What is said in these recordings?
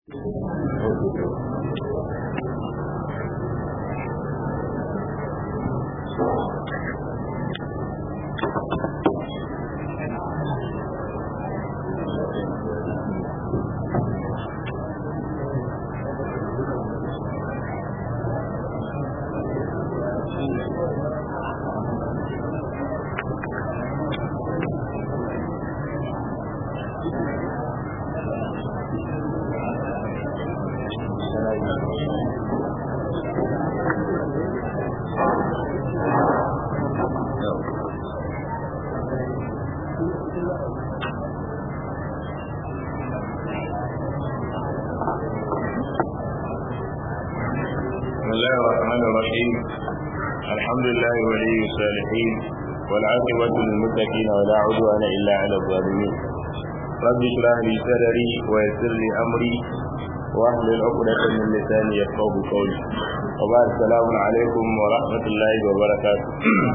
بسم الله الرحمن الرحيم الحمد لله ولي الصالحين والعاقبة للمتقين ولا عدوان إلا على الظالمين رب اشرح لي صدري ويسر لي أمري واحلل عقدة من لساني يفقه قولي وبعد السلام عليكم ورحمة الله وبركاته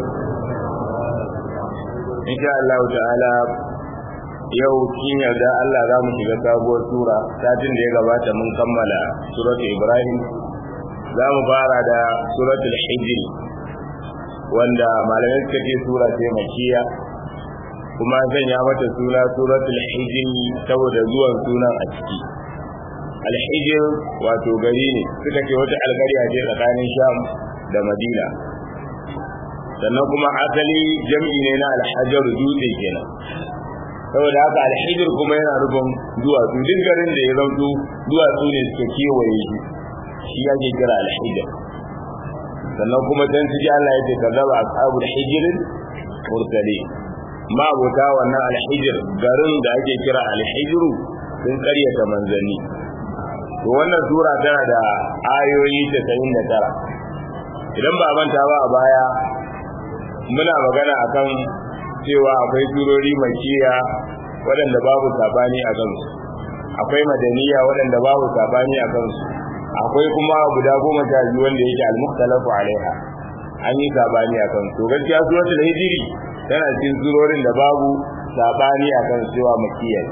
إن شاء الله تعالى yau kin yarda Allah za mu shiga sabuwar sura satin da ya gabata mun kammala suratul Ibrahim za mu fara da suratul hijr wanda malamai suka ce sura ce makiya kuma zan ya mata suna suratul hijr saboda zuwan sunan a ciki alhijr wato gari ne suka ce wata alƙarya ce tsakanin sham da madina sannan kuma asali jam'i ne na alhajar dutse kenan saboda haka alhijir kuma yana nufin duwatsu duk garin da ya zautu duwatsu ne suka kewaye shi shi ake kira alhijir sannan kuma can su ji Allah ya ce ka zaba ashabu alhijirin mursali ma abota wannan alhijir garin da ake kira alhijiru sun karyata manzanni to wannan sura tana da ayoyi 99 idan ba manta ba a baya muna magana akan cewa akwai surori makiya waɗanda babu sabani a kansu akwai madaniya waɗanda babu sabani a kansu akwai kuma guda goma sha biyu wanda yake al-mukhtalafu alaiha an yi sabani a kansu to gaskiya suratul hijri tana cikin surorin da babu sabani a kan cewa makiya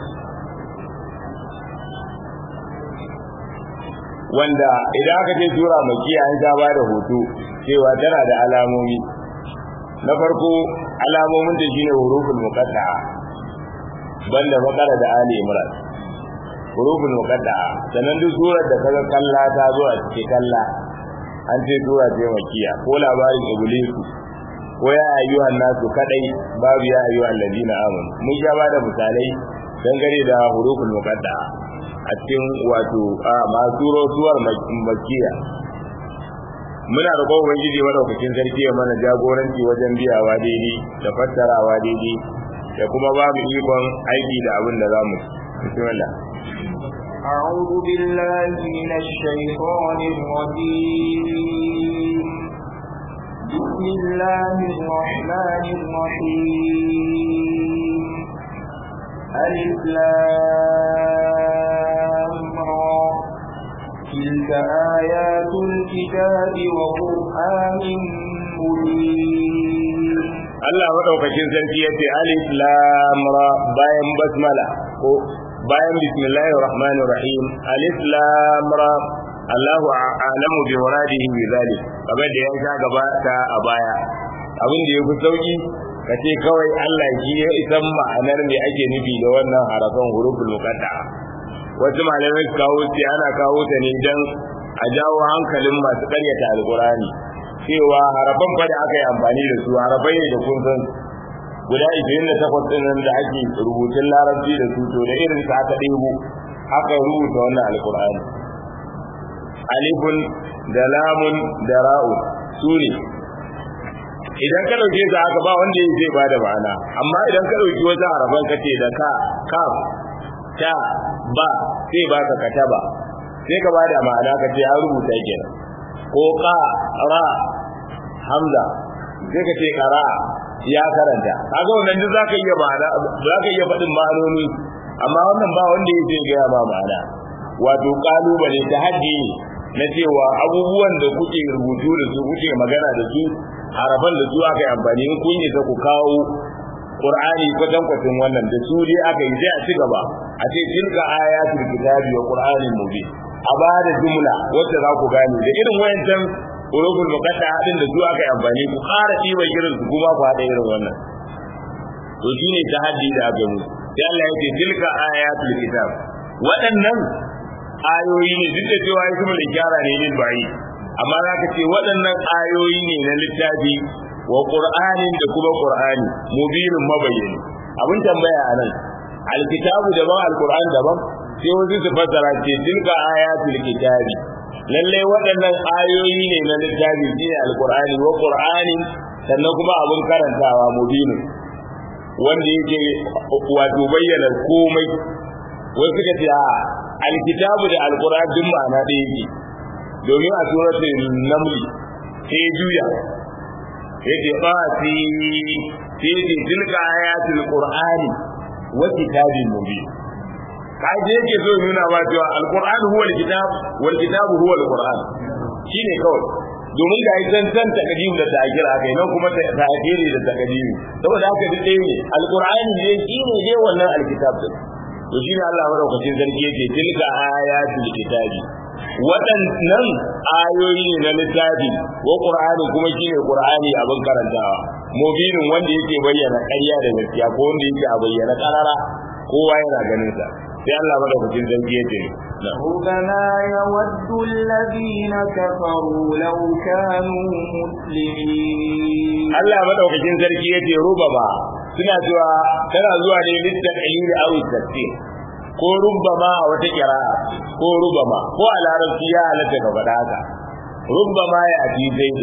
wanda idan aka ce sura makiya an ta bada hoto cewa tana da alamomi na farko alamomin da shine huruful muqatta'a banda bakara da ali imran huruful muqatta'a sanan duk surar da kaga kalla ta zo a cikin kalla an ce sura ce makiya ko labarin iblis ko ya ayyuhan nasu kadai babu ya ayyuhan ladina amanu mun sha ba da misalai dangane da huruful muqatta'a a cikin wato a masu suwar makiya muna da kowa ubangiji madaukakin sarki ya mana jagoranci wajen biyawa daidai da fassarawa daidai da kuma babu ikon aiki da abin da za mu bismillah أعوذ بالله من الشيطان الرجيم بسم الله الرحمن الرحيم ألف لام را تلك آيات الكتاب وقرآن مبين Allah madaukakin sarki yace alif lam ra bayan basmala ko bayan bismillahir rahmanir rahim alif lam ra Allahu a'lamu bi muradihi bi zalik kamar da ya sha gabata a baya abin da yafi sauki kace kawai Allah shi ya isan ma'anar me ake nufi da wannan harafan huruful muqatta'a wasu malamai su kawo ce ana kawo ta ne dan a jawo hankalin masu karyata alqur'ani cewa harafan fa da aka yi amfani da su harafai ne da kun san guda 28 din nan da ake rubutun larabci da su to da irin sa aka ɗebo aka rubuta wannan alqur'ani alifun da lamun da ra'u su ne idan ka dauke su haka ba wanda zai bada ma'ana amma idan ka dauki wata harafan kace da ka kaf ta ba sai baka kataba sai ka bada ma'ana kace an rubuta kenan ko ka ra hamza sai ka ce kara ya karanta kaga wannan duk zaka iya ma'ana zaka iya faɗin ma'anoni amma wannan ba wanda yake gaya ma ma'ana wato kalubale ta haddi na cewa abubuwan da kuke rubutu da su kuke magana da su harafan da su aka yi amfani in kun yi ta ku kawo Qur'ani kwatan kwatin wannan da su dai aka yi sai a ci gaba a ce tilka ayatul kitabi wa qur'anin mubin a ba da jumla wacce za ku gane da irin wayancan urubul muqadda din da su aka yi amfani ku ƙara ɗiba irin su kuma ku haɗa irin wannan to shine tahaddi da aka mu sai Allah ya ce tilka ayatul kitab waɗannan ayoyi ne duk da cewa ya kuma gyara ne lil bayi amma za ka ce waɗannan ayoyi ne na littafi wa qur'anin da kuma qur'ani mubinin mabayyani abin tambaya a nan alkitabu daban alqur'an daban sai wasu su fassara ce tilka ayatul kitabi lalle waɗannan ayoyi ne na littafi shine alqur'ani wa qur'ani sannan kuma abin karantawa mubinin wanda yake wato bayyana komai wasu suka ce a alkitabu da alqur'an duk ma'ana ɗaya yake domin a suratul namli sai juya yake ba fi fi tilka ayatul qur'ani wa kitabin mubin kaje yake so nuna ba cewa alquran huwa alkitab wal kitabu huwa alquran shine kawai domin ga idan san takadim da ta'khir akai nan kuma ta'khiri da takadim saboda haka duk ɗaya ne alqur'ani ne shine ne wannan alkitab din to shine Allah madaukakin sarki yake tilka ayatul kitabi waɗannan ayoyi ne na littafi wa qur'ani kuma shine qur'ani abin karantawa mubinin wanda yake bayyana ƙarya da gaskiya ko wanda yake a bayyana karara kowa yana ganin sa sai Allah madaukakin sarki yake ربما يود الذين كفروا لو كانوا مسلمين Allah madaukakin sarki yace rubama suna cewa tana zuwa ne littaqil aw tafsir ko rubama a wata kira'a ko rubama ko a larabci ya halatta ka faɗa haka rubama ya ati zaidu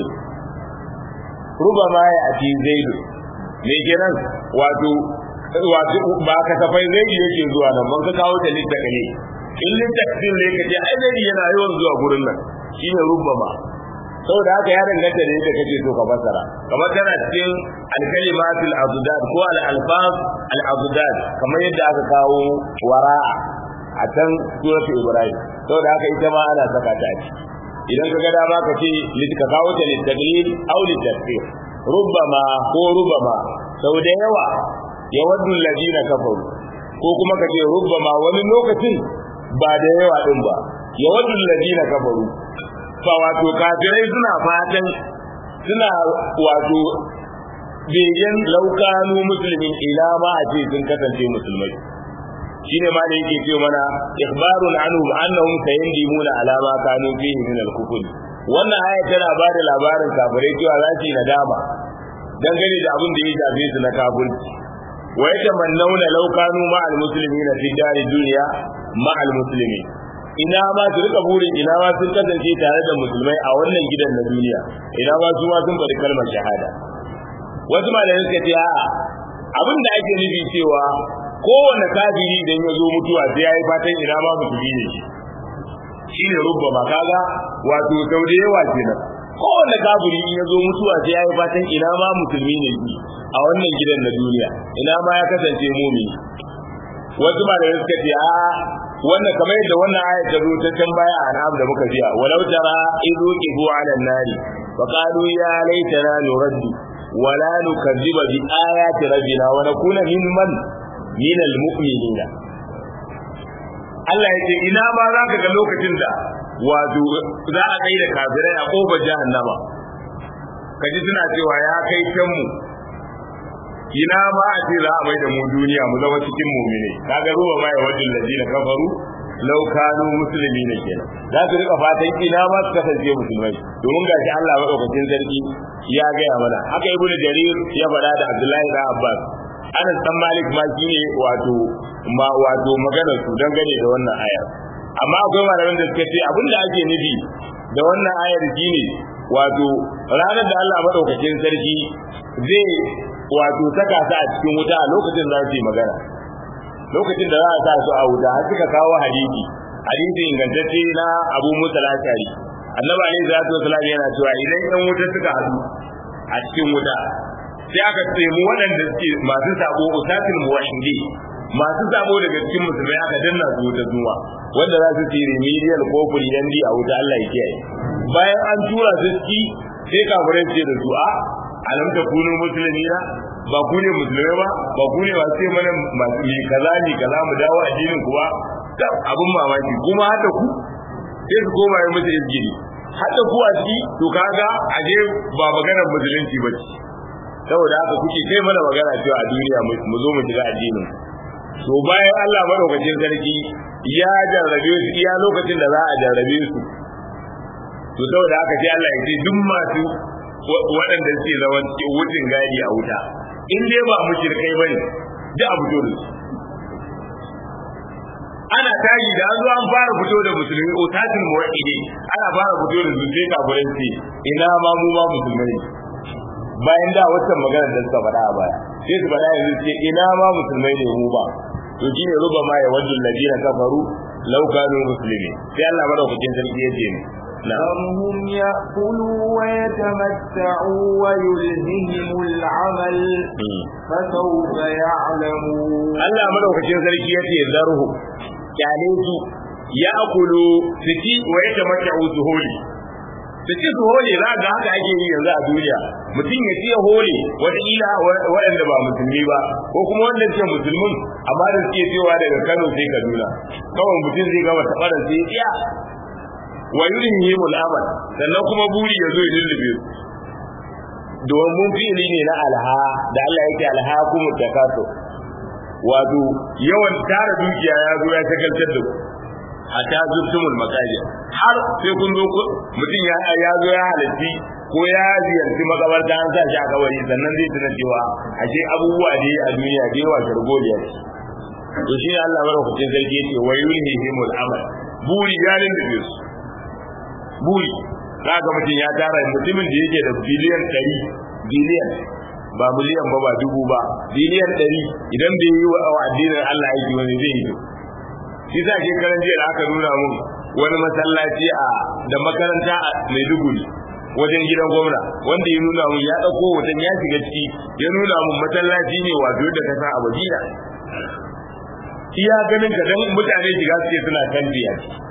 rubama ya ati zaidu me kenan wato wato ba ka safai zaidu yake zuwa nan ban ka kawo ta littaqil in littaqil ne ka ce ai zaidu yana yawan zuwa gurin nan shine rubama saboda haka ya danganta da yadda kake so ka fassara kamar tana cikin al-kalimatul azdad ko al-alfaz al-azdad kamar yadda aka kawo wara'a a can suratul ibrahim saboda haka ita ma ana saka ta a ciki idan ka ga dama ka ce ka kawo ta litaglil aw litasfir rubbama ko rubbama sau da yawa yawaddu alladina kafaru ko kuma ka ce rubbama wani lokacin ba da yawa din ba yawaddu alladina kafaru fa wato kafirai suna fatan suna wato begen laukanu musulmin ila ma a ce sun kasance musulmai shine ma da yake ce mana ikhbarun anhum annahum sayandimuna ala ma kanu fihi min al-kufr wannan aya tana ba da labarin kafirai cewa za su yi nadama dangane da abin da ya shafe su na kafirci wa yatamannawna law kanu ma al-muslimina fi dari dunya ma al-muslimin ina ma su rika burin ina ma sun kasance tare da musulmai a wannan gidan na duniya ina ma su ma sun faɗi kalmar shahada wasu malamai suka ce a'a abin da ake nufi cewa kowane kafiri idan ya zo mutuwa sai ya yi fatan ina ma musulmi ne shi shine rubba ma kaga wato sau da yawa kenan kowane kafiri in ya zo mutuwa sai ya yi fatan ina ma musulmi ne shi a wannan gidan na duniya ina ma ya kasance mumini wasu malamai suka ce a wannan kamar yadda wannan aya ta zo ta can baya a na'am da muka jiya walau tara idu qibu ala nari fa qalu ya laitana nuraddu wa la nukazziba bi ayati rabbina wa nakuna mimman min almu'minina Allah ya ce ina ma za ka ga lokacin da wato za a kai da kafirai a kofar jahannama kaji suna cewa ya kai can mu ina ma a ce za a mai da mu duniya mu zama cikin mumine kaga ruwa ma ya wajen ladina kafaru law kanu muslimina kenan za su rika fatan ina ma su kasance musulmai domin gashi Allah madaukakin sarki ya gaya mana haka ibnu jarir ya faɗa da Abdullahi da Abbas Anas dan Malik ma shine wato ma wato magana su dangane da wannan ayar amma akwai malaman da suka ce abinda ake nufi da wannan ayar shine wato ranar da Allah madaukakin sarki zai wato saka su a cikin wuta a lokacin za su yi magana lokacin da za a sa su a wuta har suka kawo hadisi hadisi ingantacce na Abu Musa al-Ashari annabi alaihi salatu wasallam yana cewa idan yan wuta suka haɗu a cikin wuta sai aka ce mu waɗanda suke masu sabo usatul muwahhidi masu sabo daga cikin musulmai aka danna su wuta zuwa wanda za su ci remedial ko kuriyandi a wuta Allah ya kiyaye bayan an tura su ci sai kafirai ce da su a alam ta kunu muslimina ba ku ne musulmai ba ba ku ne masu ce mana masu yi kaza ni kaza mu dawo addinin ku ba da abun mamaki kuma hada ku sai su koma yi musu izgiri hada ku a ciki to kaga a je ba maganar musulunci ba ce saboda haka kuke kai mana magana cewa a duniya mu zo mu shiga addinin to bayan Allah madaukakin sarki ya jarrabe su iya lokacin da za a jarrabe su to saboda haka sai Allah ya ce duk masu waɗanda suke zama wucin gadi a wuta in dai ba mushrikai bane da abu dole ana tayi da an zo an fara fito da musulmi utatin muwahhidi ana fara fito da su sai kafirin ce ina ma mu ma musulmai bayan da waccan magana da suka faɗa a baya sai su faɗa yanzu ce ina ma musulmai ne mu ba to shine ruba ma ya wajul ladina kafaru law kanu muslimin sai Allah madaukakin sarki ya ce ذرهم يأكلوا ويتمتعوا ويلههم العمل فسوف يعلمون Allah madaukakin sarki ya ce zarhu kyale su ya akulu su ci wa ya tamatta'u su holi su ci su hole za ga haka ake yi yanzu a duniya mutum ya ci ya hole wataƙila waɗanda ba musulmi ba ko kuma wanda suke musulmin amma da suke cewa daga Kano sai Kaduna kawai mutum zai gama taɓarar sai ya wa yurihimul amal sannan kuma buri ya zo ya lullube su domin fi'ili ne na alha da Allah yake alha kuma takaso wato yawan tara dukiya ya zo ya shagaltar da ku a ta zurtumul makajir har sai kun zo mutum ya ya zo ya halarci ko ya ziyarci makabarta an sa shi a kawai sannan zai tuna cewa ashe abubuwa da a duniya da yawa shargoliya ce to shi ne Allah madaukakin sarki yace wa yulhihimul amal buri ya lullube su buri kaga mutum ya tara mutumin da yake da biliyan 100 biliyan ba miliyan ba ba dubu ba biliyan 100 idan bai yi wa addinin Allah aiki wani zai yi shi sa ke karan jiya da aka nuna mun wani masallaci a da makaranta a Maiduguri wajen gidan gwamna wanda ya nuna mun ya dauko wajen ya shiga ciki ya nuna mun masallaci ne wato da ka san a Madina iya ganin ka dan mutane shiga suke suna kan biya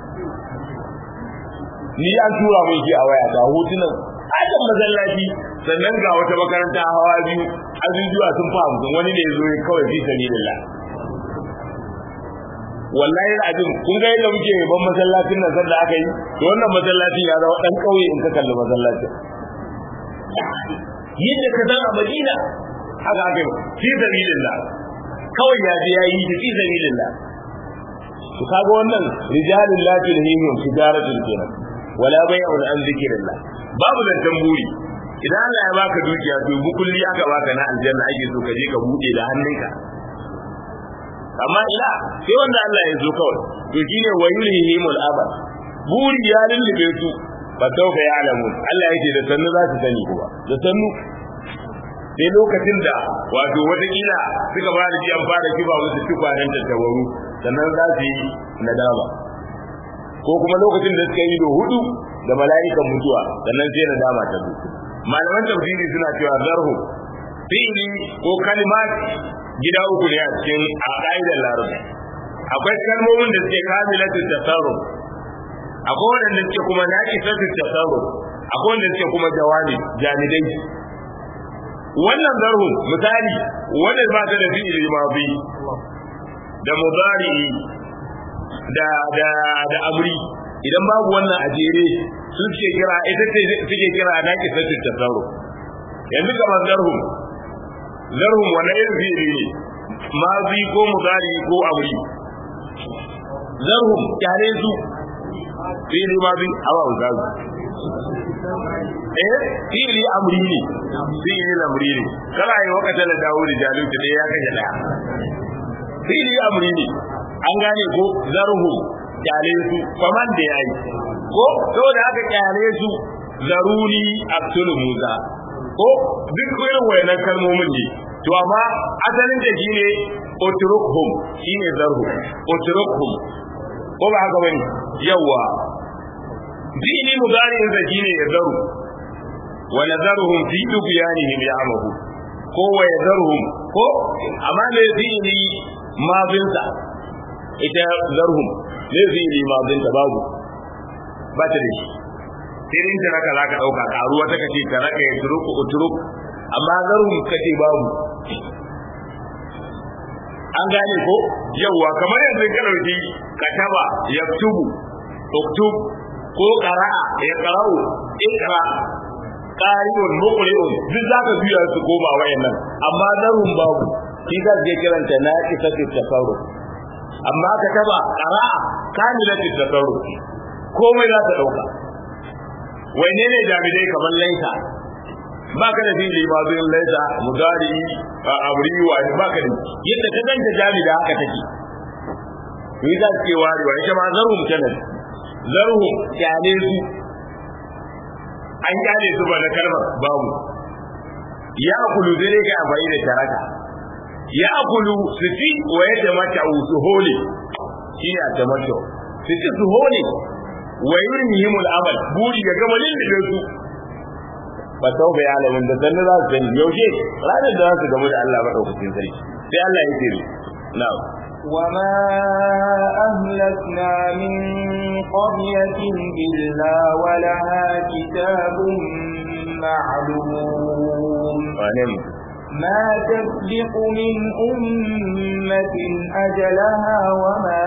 ni an tura mai shi a waya da hotunan ajin masallaci sannan ga wata makaranta hawa biyu azuzuwa sun fa hamsin wani ne zo ya kawai fi sabilillah wallahi abin kun ga yadda muke ban masallacin nan sanda aka yi to wannan masallacin ya zama dan kauye in ka kalli masallacin yadda ka san a Madina haka aka yi fi sabilillah kawai ya je yayi shi fi sabilillah to kaga wannan rijalul la tulhihim tijaratun kenan wala bai'un an zikrillah babu da tamburi idan Allah ya baka dukiya to bukulli aka baka na aljanna ake so ka je ka bude da hannunka amma ila sai wanda Allah ya zo kawai to shine wayulhihimul abad buri ya lullube su ba tauka ya alamu Allah yake da sannu za su sani kuwa da sannu sai lokacin da wato watakila suka ba da an fara kiba musu tukwanen tattabaru sannan za su yi nadama ko kuma lokacin da suka yi da hudu da mala'ikan mutuwa sannan sai nadama ta zo malaman tafsiri suna cewa zarhu fi'li ko kalimat gida uku ne a cikin a ƙa'idar larabci akwai kalmomin da suke kamilatu tasarruf akwai wanda suke kuma naqisatu tasarruf akwai wanda suke kuma jawabi jamidai wannan zarhu misali wanda ba ta da fi'ili madi da mudari da da da amri idan babu wannan a jere su suke kira ita ce suke kira naqisatu tasarruf yanzu kamar zarhu zarhum wani irin fi'ili ne mazi ko mudari ko amri zarhum kyale su fi'ili mazi awa uzazu eh fi'ili amri ne fi'ili amri ne kana yi wakata da dawudi jalut da ya kashe daya fi'ili amri ne an gane ko zarhum kyale su faman da yayi ko saboda haka kyale su zaruri abdul musa ko duk irin wayannan kalmomin ne to amma asalin da shine utrukhum shine zarhu utrukhum ko ba haka bane yawa dini mudari'in da shine yazaru wa nazaruhum fi tubyanihim ya'mahu ko wa yazaruhum ko amma ne dini mabinsa ita zarhum ne dini mabinsa babu ba ta da shi sai dai ta raka zaka dauka karuwa ta kace ta raka ya turuku uturuk amma zarhum kace babu an gane ko yawwa kamar yanzu ka dauki kataba yaktubu uktub ko qara'a ya qara'u ikra qari'un muqri'un duk zaka biya su koma wayannan amma zarun babu shi za je kiranta na isatu tasarruf amma kataba qara'a kamilatu tasarruf komai za ta dauka wanne ne jami'ai kamar laita ba ka da fili ba zai laita mudari abri wa ba ka da yadda ka ganta jami'a haka take yi za su ce warewa ita ma zarhum kenan zarhum kyale su an kyale su ba na kalmar babu ya akulu zai ne kai amfani da taraka ya akulu su ci wa ya tamata su hole shi ne a tamata su ci su hole wa yurnihimul amal buri ya gama lillin su ba sau ga yalamin da sannu za su sani yaushe ranar da za su gamu da Allah maɗaukacin sarki sai Allah ya ce na'am وما أهلكنا من قرية إلا ولها كتاب معلوم ما تسبق من أمة أجلها وما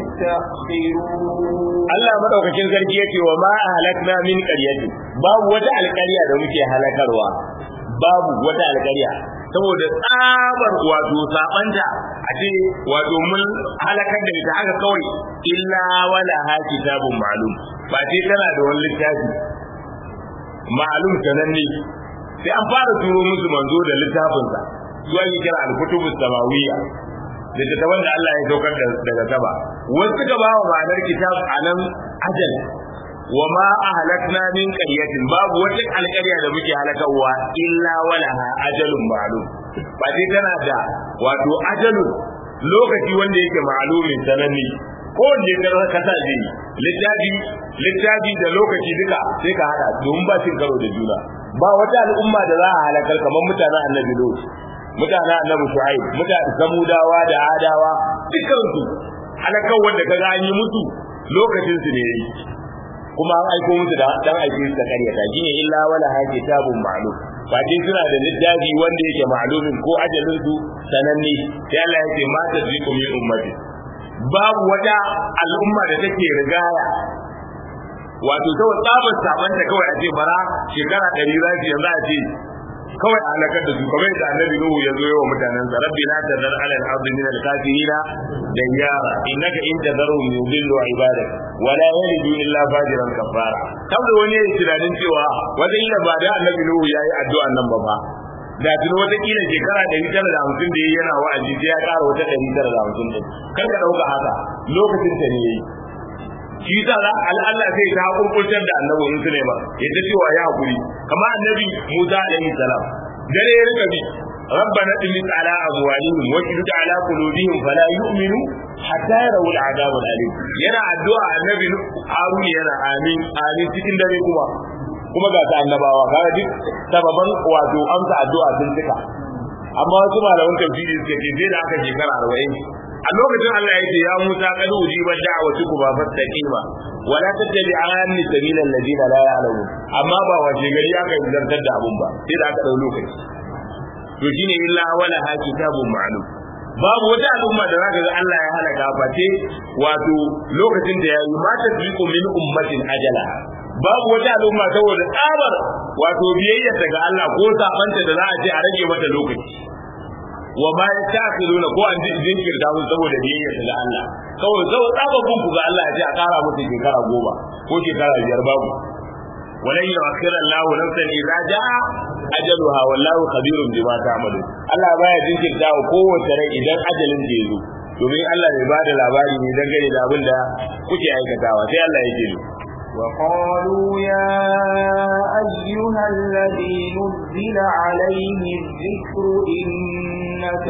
يستأخرون Allah madaukakin sarki yake wa ma halakna min qaryati babu wata alƙarya da muke halakarwa babu wata alƙarya saboda tsabar wato sabanta a ce wato mun halakar da ita haka kawai illa wala ha kitabun ma'lum ba ce tana da wani littafi ma'lum sananne sai an fara turo musu manzo da littafinsa zuwa yi kira al-kutubus samawiyya da ta wanda Allah ya saukar daga sama wasu suka ba wa ma'anar kitab a nan ajal wa ma ahlakna min qaryatin babu wata alƙarya da muke halakarwa illa walaha ajalun ma'lum ba dai tana da wato ajalun lokaci wanda yake ma'lumin sananne ko wanda ya kasa je littafi littafi da lokaci duka sai ka hada domin ba cin karo da juna ba wata al'umma da za a halakar kamar mutanen annabi lut mutanen annabi shu'aib mutanen samudawa da adawa dukkan su halakar wanda kaga an yi musu lokacin su ne kuma an aiko musu da dan aike su da karyata shine illa wala ha kitabun ma'lum ba dai suna da littafi wanda yake ma'lumin ko ajalin su sananne sai Allah yake ma tazriku min ummati babu wata al'umma da take rigaya wato ta tsabar sabanta kawai a ce bara shekara ɗari za su yanzu a ce kawai a halakar da su kamar da annabi nuhu ya zo yawa mutanen sa rabbi la tadar ala al-ardi min al-kafirina dayyara innaka in tadarhum yudillu ibadak wa la yalidu illa fajiran kafara saboda wani ya tunanin cewa wata ila ba da annabi nuhu yayi addu'a nan ba fa da tuni wata kila shekara ɗari tara da hamsin da yayi yana wa'azi sai ya ƙara wata ɗari tara da hamsin ɗin kar ka ɗauka haka lokacin ta ne yayi shi sa za Allah sai ta hukuntar da annabi in su ne ba yadda cewa ya hakuri kama annabi Musa alaihi salam dare ya rika bi ربنا اطمس على أموالهم واشدد على قلوبهم فلا يؤمنوا حتى يروا العذاب الأليم ينا الدعاء النبي هارون ينا آمين آمين cikin dare kuma kuma ga ta annabawa kaga duk sababan wato amsa addu'a sun cika amma wasu malaman tafsiri suka ce sai da aka shekara 40 a lokacin Allah ya ce ya Musa kad ujiba da'watu kuma fastaqima wala tattabi'anni sabilal ladina la ya'lamun amma ba wace gari aka zartar da abun ba sai da aka dau lokaci to shine illa wala ha kitabun ma'lum babu wata al'umma da zaka ga Allah ya halaka face wato lokacin da yayi ma tasbiqu min ummatin ajala babu wata al'umma saboda tsabar wato biyayya daga Allah ko sabanta da za a ce a rage mata lokaci wa ma yasta'khiruna ko an ji jinkirta musu saboda biyayya daga Allah kawai zau tsababun ku ga Allah ya ce a kara musu shekara goma ko shekara biyar babu ولن يؤخر الله نفسا اذا جاء اجلها والله خبير بما تعملون Allah baya jinkirta wa kowace rai idan ajalin da yazo domin Allah bai bada labari ne dangane da abin da kuke aikatawa sai Allah ya ce وقالوا يا أيها الذي نزل عليه الذكر إنك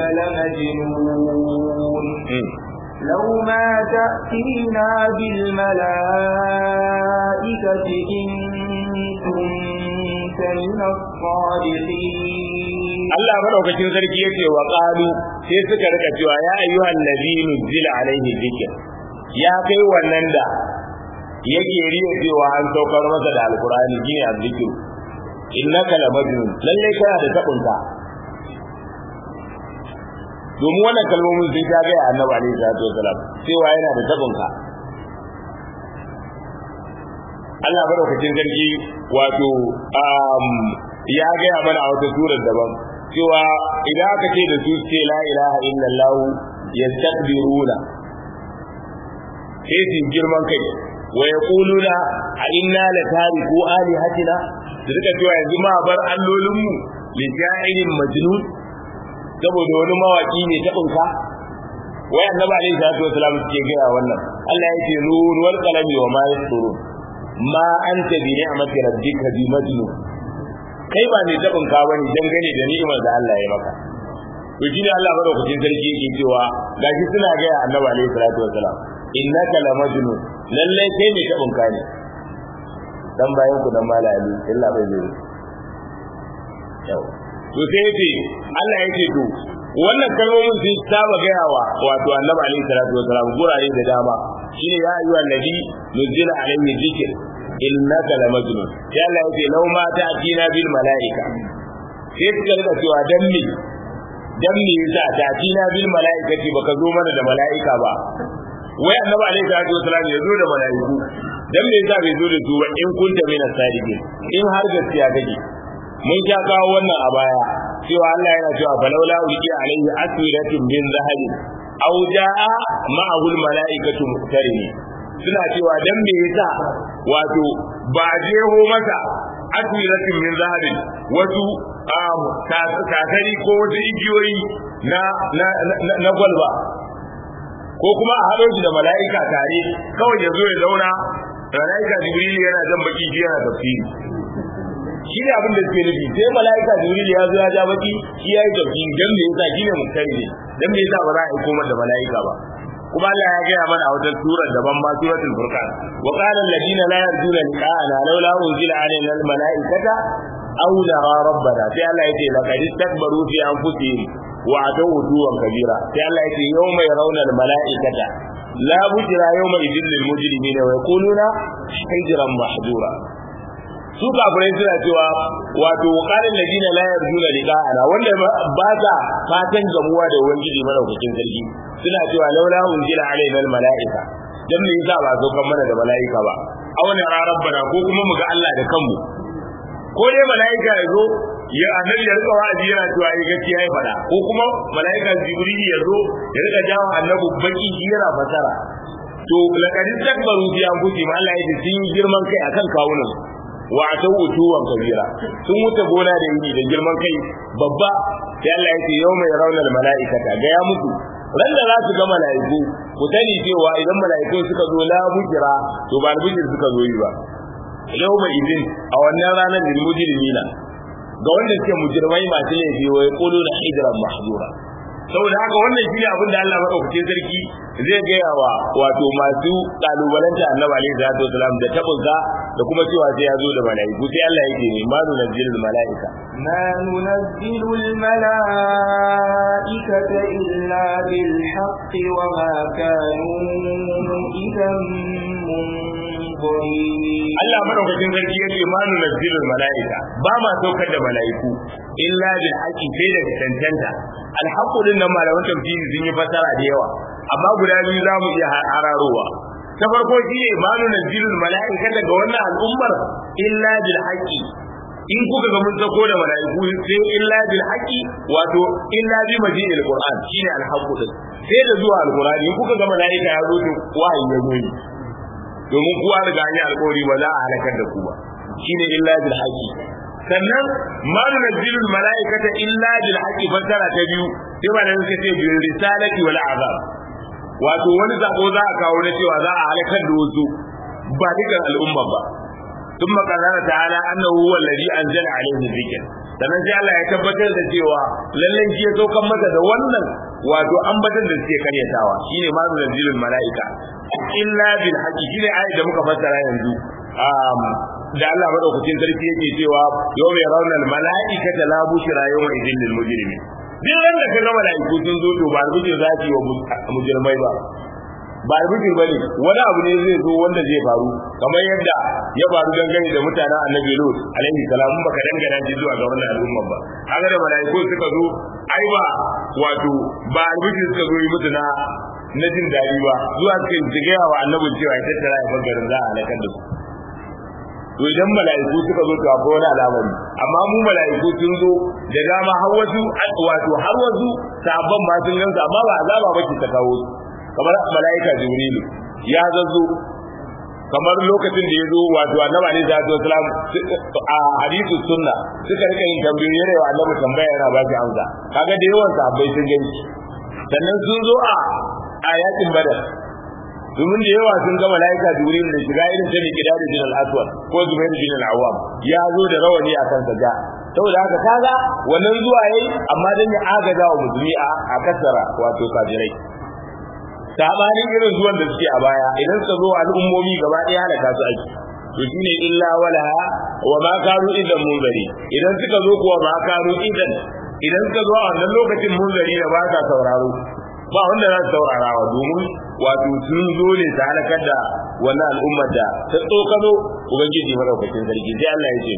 لمجنون لو ما تأتينا بالملائكة إن كنت من الصادقين Allah madaukakin sarki yace wa qalu sai suka rika cewa ya ayyuhan nabi nuzila alaihi dhikr ya kai wannan da yake riya cewa an saukar masa da alqur'ani shine azzikr innaka la majnun lalle kana da tabunka domin wannan kalmomin sun ta ga annabi alaihi salatu wasalam cewa yana da tabinka Allah madaukakin sarki wato ya gaya mana a wata surar daban cewa idan aka ce da su ce la ilaha illallah yastakbiruna sai su girman kai wa yaquluna a inna la tariku alihatina su rika cewa yanzu ma bar allolinmu li ja'ilin majnun saboda wani mawaki ne ta bunka wai annabi alaihi salatu wasalam suke gaya wannan Allah ya ce nun wal qalami wa ma yasturun ma anta bi ni'mati rabbika bi majnun kai ba ne tabin ka bane dangane da ni'imar da Allah ya maka to shi ne Allah madaukakin sarki yake cewa gashi suna ga Annabi alaihi salatu wasalam innaka la majnun lalle kai ne tabin ka ne dan bayan ku dan mala ali illa bai zai yau to sai yace Allah yake to wannan kalmomin sun saba gayawa wato Annabi alaihi salatu wasalam gurare da dama shine ya ayyuhan nabi nuzila alaihi dhikr innaka la majnun sai Allah yake law ma ta'tina bil malaika sai suka rika cewa dan me dan me yasa ta'tina bil malaikati baka zo mana da malaika ba wai annabi alaihi salatu wasallam ya zo da malaiku dan me yasa bai zo da su ba in kunta mina sadiqin in har gaskiya kake mun sha kawo wannan a baya cewa Allah yana cewa falawla ulqiya alaihi aswiratun min zahabin aw jaa ma'ahu al malaikatu muqtarini suna cewa dan me yasa wato ba jeho masa asmiratin min zahabin wasu kakari ko wasu igiyoyi na na na gwalba ko kuma a haɗo shi da mala'ika tare kawai ya zo ya zauna mala'ika jibril yana jan baki shi yana tafsiri shi ne abin da suke nufi sai mala'ika jibril ya zo ya ja baki shi ya yi tafsiri dan me yasa shi ne muktari ne dan me yasa ba za a aiko masa mala'ika ba kuma Allah ya gaya mana a wajen surar daban ma suratul furqan wa qala alladina la yarjuna liqa'ana laula unzila alaina almalaikata aw nara rabbana sai Allah yake laqad istakbaru fi anfusihim wa atawu duwan kabira sai Allah yake yawma yarawna almalaikata la bujra yawma idil lil mujrimin wa yaquluna hijran mahdura su kafirai suna cewa wato wakarin ladina la yarjuna liqa'ana wanda ba sa fatan gamuwa da ubangiji madaukakin sarki suna cewa laula unzila alaina almalaika dan me yasa ba saukan mana da malaika ba auna rabbana ko kuma mu ga Allah da kanmu ko dai malaika ya zo ya annabi ya rika wa'azi yana cewa ai gaskiya ya faɗa ko kuma malaika jibril ya zo ya rika jawo annabi baki shi yana fasara to laqad takbaru fi anfusihim Allah ya ce sun girman kai akan kawunan wa ta wutuwan kabira sun wuce gona da yini da girman kai babba sai Allah ya ce yau mai raunar mala'ikata ga ya mutu ran da za su ga mala'iku ku sani cewa idan mala'iku suka zo la bujira to ba bujir suka zo yi ba yau mai idin a wannan ranar lil mujrimina ga wanda suke mujrimai masu laifi wa yaquluna hijran mahjura saboda haka wannan shine abin da Allah madaukakin sarki zai gaya wa wato masu kalubalanta annabi alaihi salatu wasalam da tabunsa da kuma cewa sai ya zo da malaiku sai Allah yake ne ma nunazzilul malaika ما ننزل الملائكة إلا بالحق وما كانوا إذا منظرين Allah madaukakin sarki yake ma nunazzilul malaika ba ma saukar da malaiku illa bil haqqi sai da tantanta al haqqu din nan malaman tafsiri sun yi fasara da yawa amma guda biyu za mu iya hararowa ta farko shi ne ma nunazzilul malaika daga wannan al'ummar illa bil haqqi in kuka ga mun sako da malaiku sai illa bil haqqi wato illa bi majidil qur'an shine al haqqu din sai da zuwa al qur'ani in kuka ga malaika ya zo to wahayi ya zo yi domin kuwa riga an yi alƙawari ba za a halakar da ku ba shine illa bil haqqi sannan ma nunazzilul malaikata illa bil haqqi fasara ta biyu sai ba da suka ce bil risalati wal azab wato wani zako za a kawo na cewa za a halakar da wasu ba dukan al'umma ba ثم قال تعالى انه هو الذي انزل عليه الذكر sannan sai Allah ya tabbatar da cewa lallan shi ya saukan masa da wannan wato ambatar da suke karyatawa shine ma nunzilul malaika illa bil haqqi shine ayat da muka fassara yanzu da Allah madaukakin sarki yake cewa yawma yarawna al malaikata la bushra yawma idhil lil mujrimin duk ran da kaga malaiku sun zo to ba rubuce zaki wa mujrimai ba ba albishir bane wani abu ne zai zo wanda zai faru kamar yadda ya faru dangane da mutanen annabi lut alaihi salam baka dangana shi zuwa ga wannan al'umma ba haka da malaiku suka zo ai ba wato ba albishir suka zo yi mutu na na jin daɗi ba zuwa suka yi gaya wa annabin cewa ya tattara ya bangaren za a halakar da su to idan mala'iku suka zo to akwai wani al'amari amma mu mala'iku sun zo da dama har wasu wato har wasu sabon ma sun gansa amma ba azaba ba ta kawo su kamar mala'ika jibrilu ya zazzo kamar lokacin da ya zo wato annabi alaihi salatu wasalam a hadithu sunna suka rika yin tambayoyi yana wa annabi tambaya yana ba shi amsa kaga da yawan sahabbai sun gani sannan sun zo a a yakin badar domin da yawa sun ga malaika jibril da shiga irin ta ne kidari bin al-aswad ko zubair bin al-awwam ya zo da rawani a kansa ja saboda haka kaga wannan zuwa yayi amma dan ya agaza wa musulmi a a kasara wato kafirai sabanin irin zuwan da suke a baya idan suka zo al'ummomi gaba ɗaya halaka su ake to shine illa wala wa ma kanu idan munzari idan suka zo kuwa ma kanu idan idan suka zo a wannan lokacin munzari da ba sa sauraro ba wanda za su saurara wa domin wato sun zo ne ta halakar da wannan al'ummar da ta tsokano ubangiji madaukakin sarki sai Allah ya ce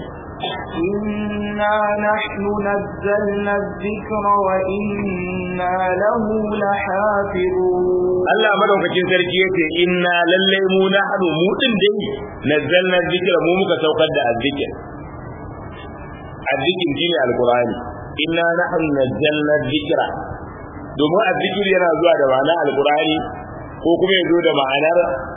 إنا نحن نزلنا الذكر وإنا له لحافظون Allah madaukakin sarki yace inna lalle mu nahnu mu din dai nazzalna dhikra mu muka saukar da azzikr azzikr shine alqur'ani inna nahnu nazzalna dhikra domin azzikr yana zuwa da ma'anar alqur'ani ko kuma ya zo da ma'anar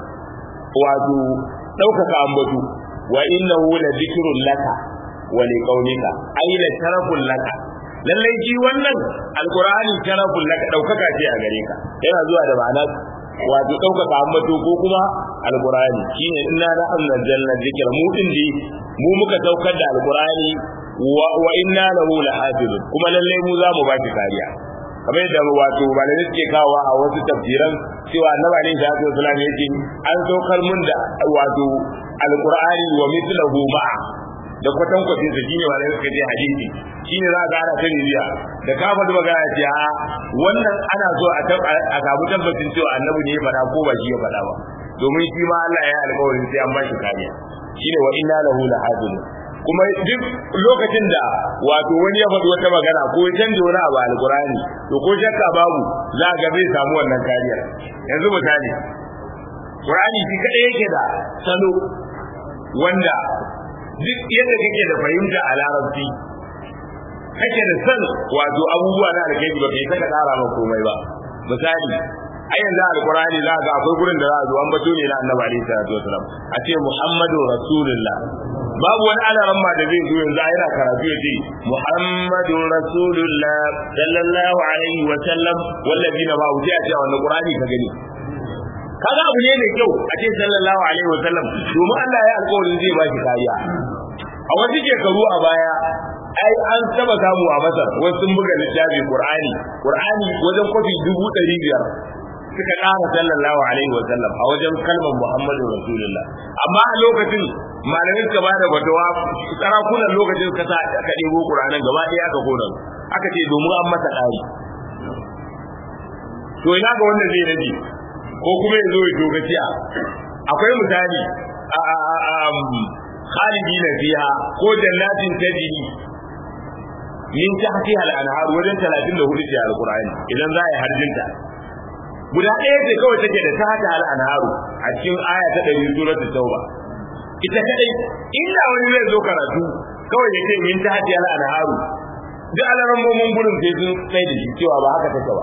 wato ɗaukaka ambatu wa innahu la dhikrun laka wa liqaumika ay la sharafun laka lallai shi wannan alqur'ani sharafun laka daukaka ce a gare ka yana zuwa da ma'ana wato daukaka ambato ko kuma alqur'ani shine inna la anzalna dhikra mu din di mu muka saukar da alqur'ani wa, wa inna lahu lahafizun kuma lallai mu za mu ba shi kariya kamar yadda wato malamai suke kawo a wasu tafsiran cewa annabi alaihi salatu wasallam yake an saukar mun da wato alqur'ani wa mithluhu ma'a da kwatan kwatin sa shine wanda suka je hadisi shine za ga ana ta riya da ka faɗi magana ce a wannan ana so a a samu tabbacin cewa annabi ne ya faɗa ko ba shi ya faɗa ba domin shi ma Allah ya alƙawarin sai an ba shi kariya shine wa inna lahu lahafizun kuma duk lokacin da wato wani ya faɗi wata magana ko ya canja wani abu alƙur'ani to ko shakka babu za ga zai samu wannan kariyar yanzu misali Qur'ani shi kadai yake da salo wanda duk yadda kake da fahimta a larabci kake da san wato abubuwa na alkhairi ba kai saka tsara ba komai ba misali a yanzu alkurani za ga akwai gurin da za a zo an bato ne na annabi alaihi salatu wasalam a ce muhammadu rasulullah babu wani alaran ma da zai zo yanzu a yana karatu ya ce muhammadu rasulullah sallallahu alaihi wa sallam wallazina ba wuce a ce wannan qur'ani ka gani kaga abu ne mai kyau a ce sallallahu alaihi wa sallam domin Allah ya alƙawarin zai ba shi kariya a wasu shekaru a baya ai an taba samu a Masar wasu sun buga littafi Qur'ani Qur'ani wajen kofi dubu ɗari biyar suka ƙara sallallahu alaihi wa sallam a wajen kalmar Muhammadu Rasulullah amma a lokacin malamai suka ba da fatawa sarakunan lokacin suka sa aka ɗebo Qur'anin gaba ɗaya aka kona aka ce domin an masa ƙari to ina ga wanda zai rage ko kuma ya zo ya togaciya akwai misali a khalidina fiha ko jannatin tajri min tahtiha al-anhar wajen 34 ce al-Qur'ani idan za a yi harjinta guda ɗaya ce kawai take da tahta al-anhar a cikin aya ta 100 suratul tauba ita kadai inda wani zai zo karatu kawai ya ce min tahtiha al-anhar duk alaran mumun gurin sai sun sai da shi cewa ba haka take ba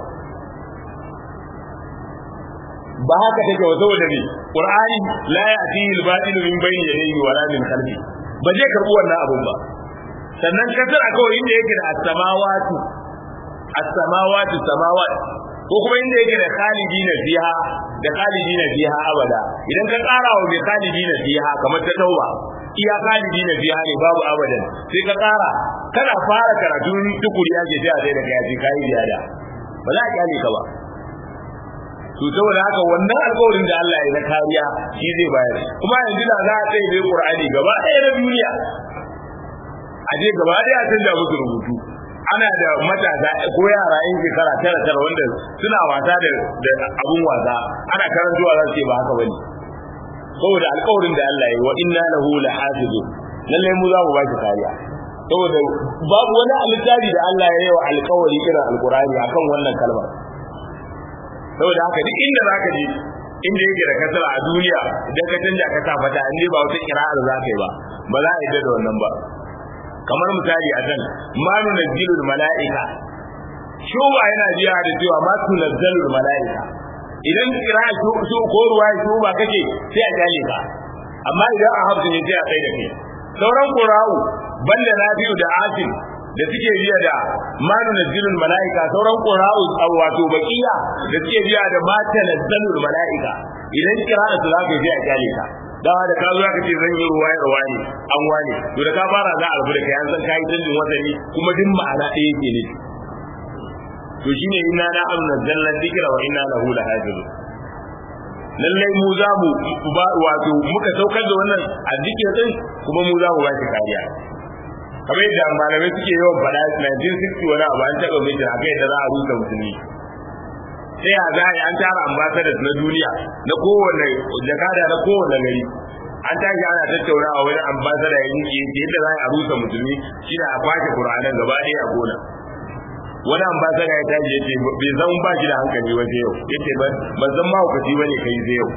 ba haka take ba saboda ne qur'ani la ya'tihi al-batil min bayni yadayhi wa la min khalfi ba zai karbi wannan abun ba sannan kasar akwai inda yake da as-samawati as-samawati samawat ko kuma inda yake da khalidina fiha da khalidina fiha abada idan ka tsara wa mai khalidina fiha kamar ta tauba iya khalidina fiha ne babu abadan sai ka tsara kana fara karatu tukuri ake sai a sai da kai sai kai ziyada ba za a kyale ka ba to saboda haka wannan alƙawarin da Allah ya na kariya shi zai bayar kuma yanzu da za a tsaye da Qur'ani gaba ɗaya na duniya a je gaba ɗaya a canza musu rubutu ana da matasa ko yara yan shekara tara tara wanda suna wasa da abun wasa ana karantowa za su ce ba haka bane saboda alƙawarin da Allah ya yi wa inna lahu lahafizu lalle mu za mu ba shi kariya saboda babu wani alittafi da Allah ya yi wa alƙawari irin alƙur'ani akan wannan kalmar saboda haka duk inda zaka je inda yake da kasara a duniya idan ka canja ka sa fata in ba wata kira'ar za ka yi ba ba za a yi da wannan ba kamar misali a can ma nunazzilul mala'ika shuba yana biya da cewa ma tunazzalul mala'ika idan kira su ko ruwa su ba kake sai a kyale ka amma idan a hafsu ne sai a kai da kai sauran qura'u banda nafi'u da asim da suke biya da ma nunazzilul mala'ika sauran qura'u wato baqiya da suke biya da ma tanazzalul mala'ika idan kira su za ka sai a kyale ka dawa da ka zo ka ce zan yi ruwa ya ruwa ne an wane to da ka fara za a rubu da kai an san kai canjin wasani kuma duk ma'ana ɗaya yake ne to shine inna na amna zalla dhikra wa inna lahu lahafizun lallai mu za mu ba wato muka saukar da wannan azzikir din kuma mu za mu ba shi kariya kamar yadda malamai suke yawan faɗa 1960 wani abu an taɓa mai haka yadda za a rusa musulmi sai a za a yi an tara ambassadors na duniya na kowane jakada na kowane gari an tashi ana tattaunawa wani ambassador ya yi yadda za a rusa musulmi shi a kwashe qur'anan gaba ɗaya a gona wani ambassador ya tashi yace bai zan ba shi da hankali ba sai yau yace ban ban san ma hukaci bane kai sai yau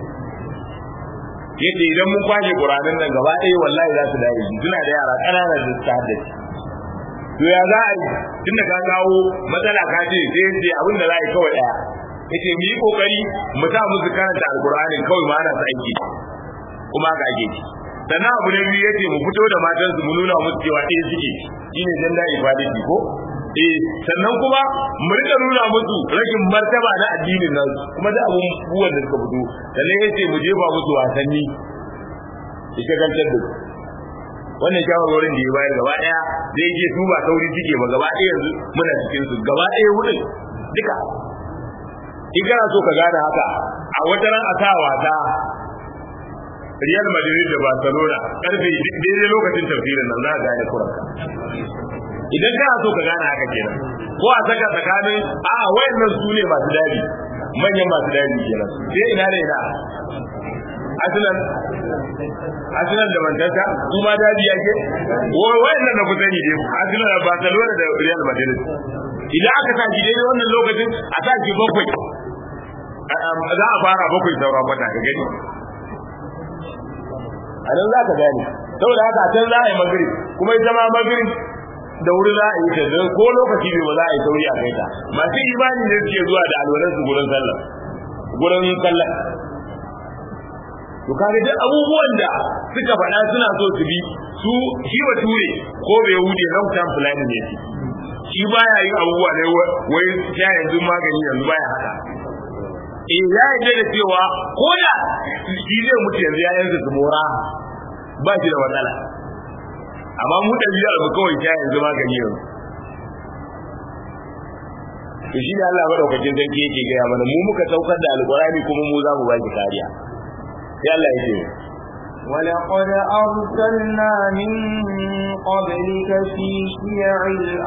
yace idan mun kwashe qur'anan nan gaba ɗaya wallahi za su dare suna da yara ƙananan da su haddace to ya za a yi tunda ka kawo matsala ka ce sai ce abin da za a yi kawai ɗaya yace mu yi kokari mu sa musu karanta alqur'anin kawai ma ana sa aiki kuma ga ake ci sannan abu na biyu yace mu fito da matan su mu nuna musu cewa ɗaya suke shine gender equality ko eh sannan kuma mu rika nuna musu rashin martaba na addinin nan kuma da abun buwan da suka fito sannan yace mu jefa musu wasanni ita gantar da wannan shawarwarin da ya bayar gaba daya zai je su ba sauri suke ba gaba daya yanzu muna cikin su gaba daya wurin duka in kana so ka gane haka a wata ran a sa wasa Real Madrid da Barcelona karfe daidai lokacin tafsirin nan za ka gane kuranka idan kana so ka gane haka kenan ko a saka tsakanin a wayannan su ne masu dadi manyan masu dadi kenan sai ina da ina Arsenal Arsenal da Manchester su ma dadi yake wayannan da ku sani dai Arsenal da Barcelona da Real Madrid idan aka sa shi daidai wannan lokacin a sa shi bakwai za a fara bakwai saura kwata ka gani a nan za ka gane saboda haka a can za a yi magiri kuma ita ma magiri da wuri za a yi ta don ko lokaci ne ba za a yi sauri a kai ta masu imani ne suke zuwa da alwalar su gurin sallah gurin sallah to kaga duk abubuwan da suka faɗa suna so su bi su shi wa ture ko bai wuce long term planning ne shi baya yin abubuwa ne wai ya yanzu magani yanzu baya haka eh ya yi da cewa ko da shi zai mutu yanzu ya yanzu su mora ba shi da matsala amma mu da biyar mu kawai ta yanzu magani yanzu to shi da Allah madaukakin sarki yake gaya mana mu muka saukar da alqur'ani kuma mu za mu ba shi kariya sai Allah ya ce ولقد أرسلنا من قبلك في شيع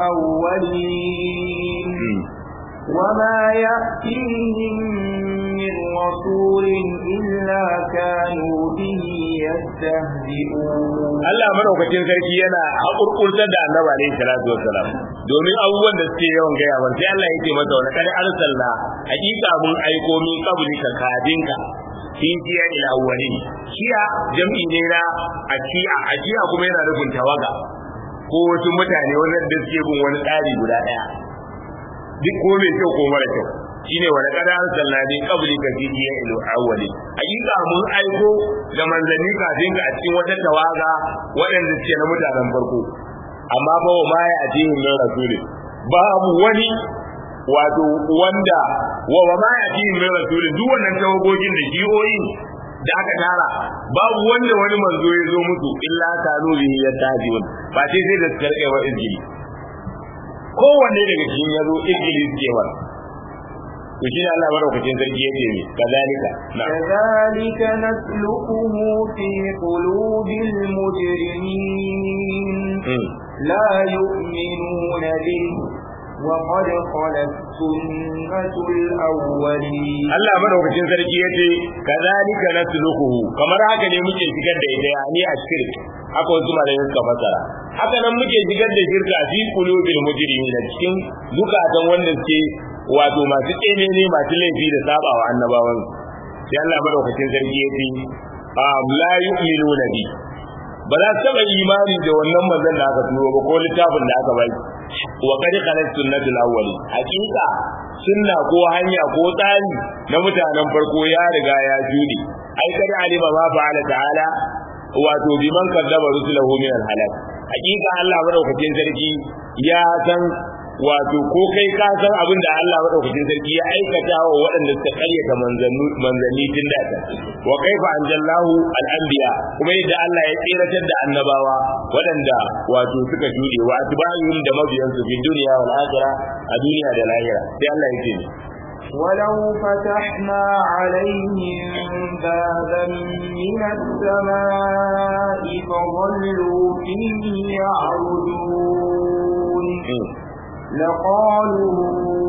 الأولين وما يأتيهم من رسول إلا كانوا به يستهزئون Allah madaukakin sarki yana hakurkurtar da Annabi alaihi salatu wassalam domin abubuwan da suke yawan gaya wa sai Allah yake masa wa kad arsalna hakika mun aiko min qablika kadinka fi jiya ila awwalin shiya jam'i ne na akiya akiya kuma yana nufin tawaga ko wasu mutane wanda suke bin wani tsari guda daya duk ko mai kyau ko mara kyau shine wani kada arsalna min qablika fi jiya ila awwalin hakika mun aiko da manzanni kafin ka a cikin wata tawaga waɗanda suke na mutanen farko amma ba wa ma ya ajihin min rasulin babu wani wato wanda wa wa ma yati min rasulin duk wannan tawagogin da jihohin da aka tara babu wanda wani manzo ya zo musu illa kanu bihi yatahijun ba sai sai da karɓe wa izgili kowanne daga cikin ya zo izgili suke wa to shi ne Allah madaukakin sarki yake ne kazalika كذلك نسلكه في قلوب المجرمين لا يؤمنون به وقد خلت سنة الأولين Allah madaukakin sarki yace kadhalika nasluquhu kamar haka ne muke shigar da ita yani a shirk haka wasu malamin suka fasara haka nan muke shigar da shirka fi qulubil mujrimin cikin zukatan wanda suke wato masu tsene ne masu laifi da sabawa annabawan sai Allah madaukakin sarki yace am la yu'minuna bi ba za su taɓa imani da wannan manzon da aka turo ba ko littafin da aka bai wa qad khalat sunnatul awwali hakika sunna ko hanya ko tsari na mutanen farko ya riga ya jude ai kada alima ma fa'ala ta'ala wato biman kadzaba rusulahu min al-halak hakika Allah madaukakin sarki ya san wato ko kai ka san abin da Allah madaukakin sarki ya aikata wa waɗanda suka karyata manzanni tun da ta wa kaifa anjallahu al-anbiya kuma yadda Allah ya tsiratar da annabawa waɗanda wato suka jude wa atba'ihim da mabiyansu fi dunya wal akhirah a duniya da lahira sai Allah ya ce ولو فتحنا عليهم بابا من السماء فظلوا فيه يعرجون لقالوا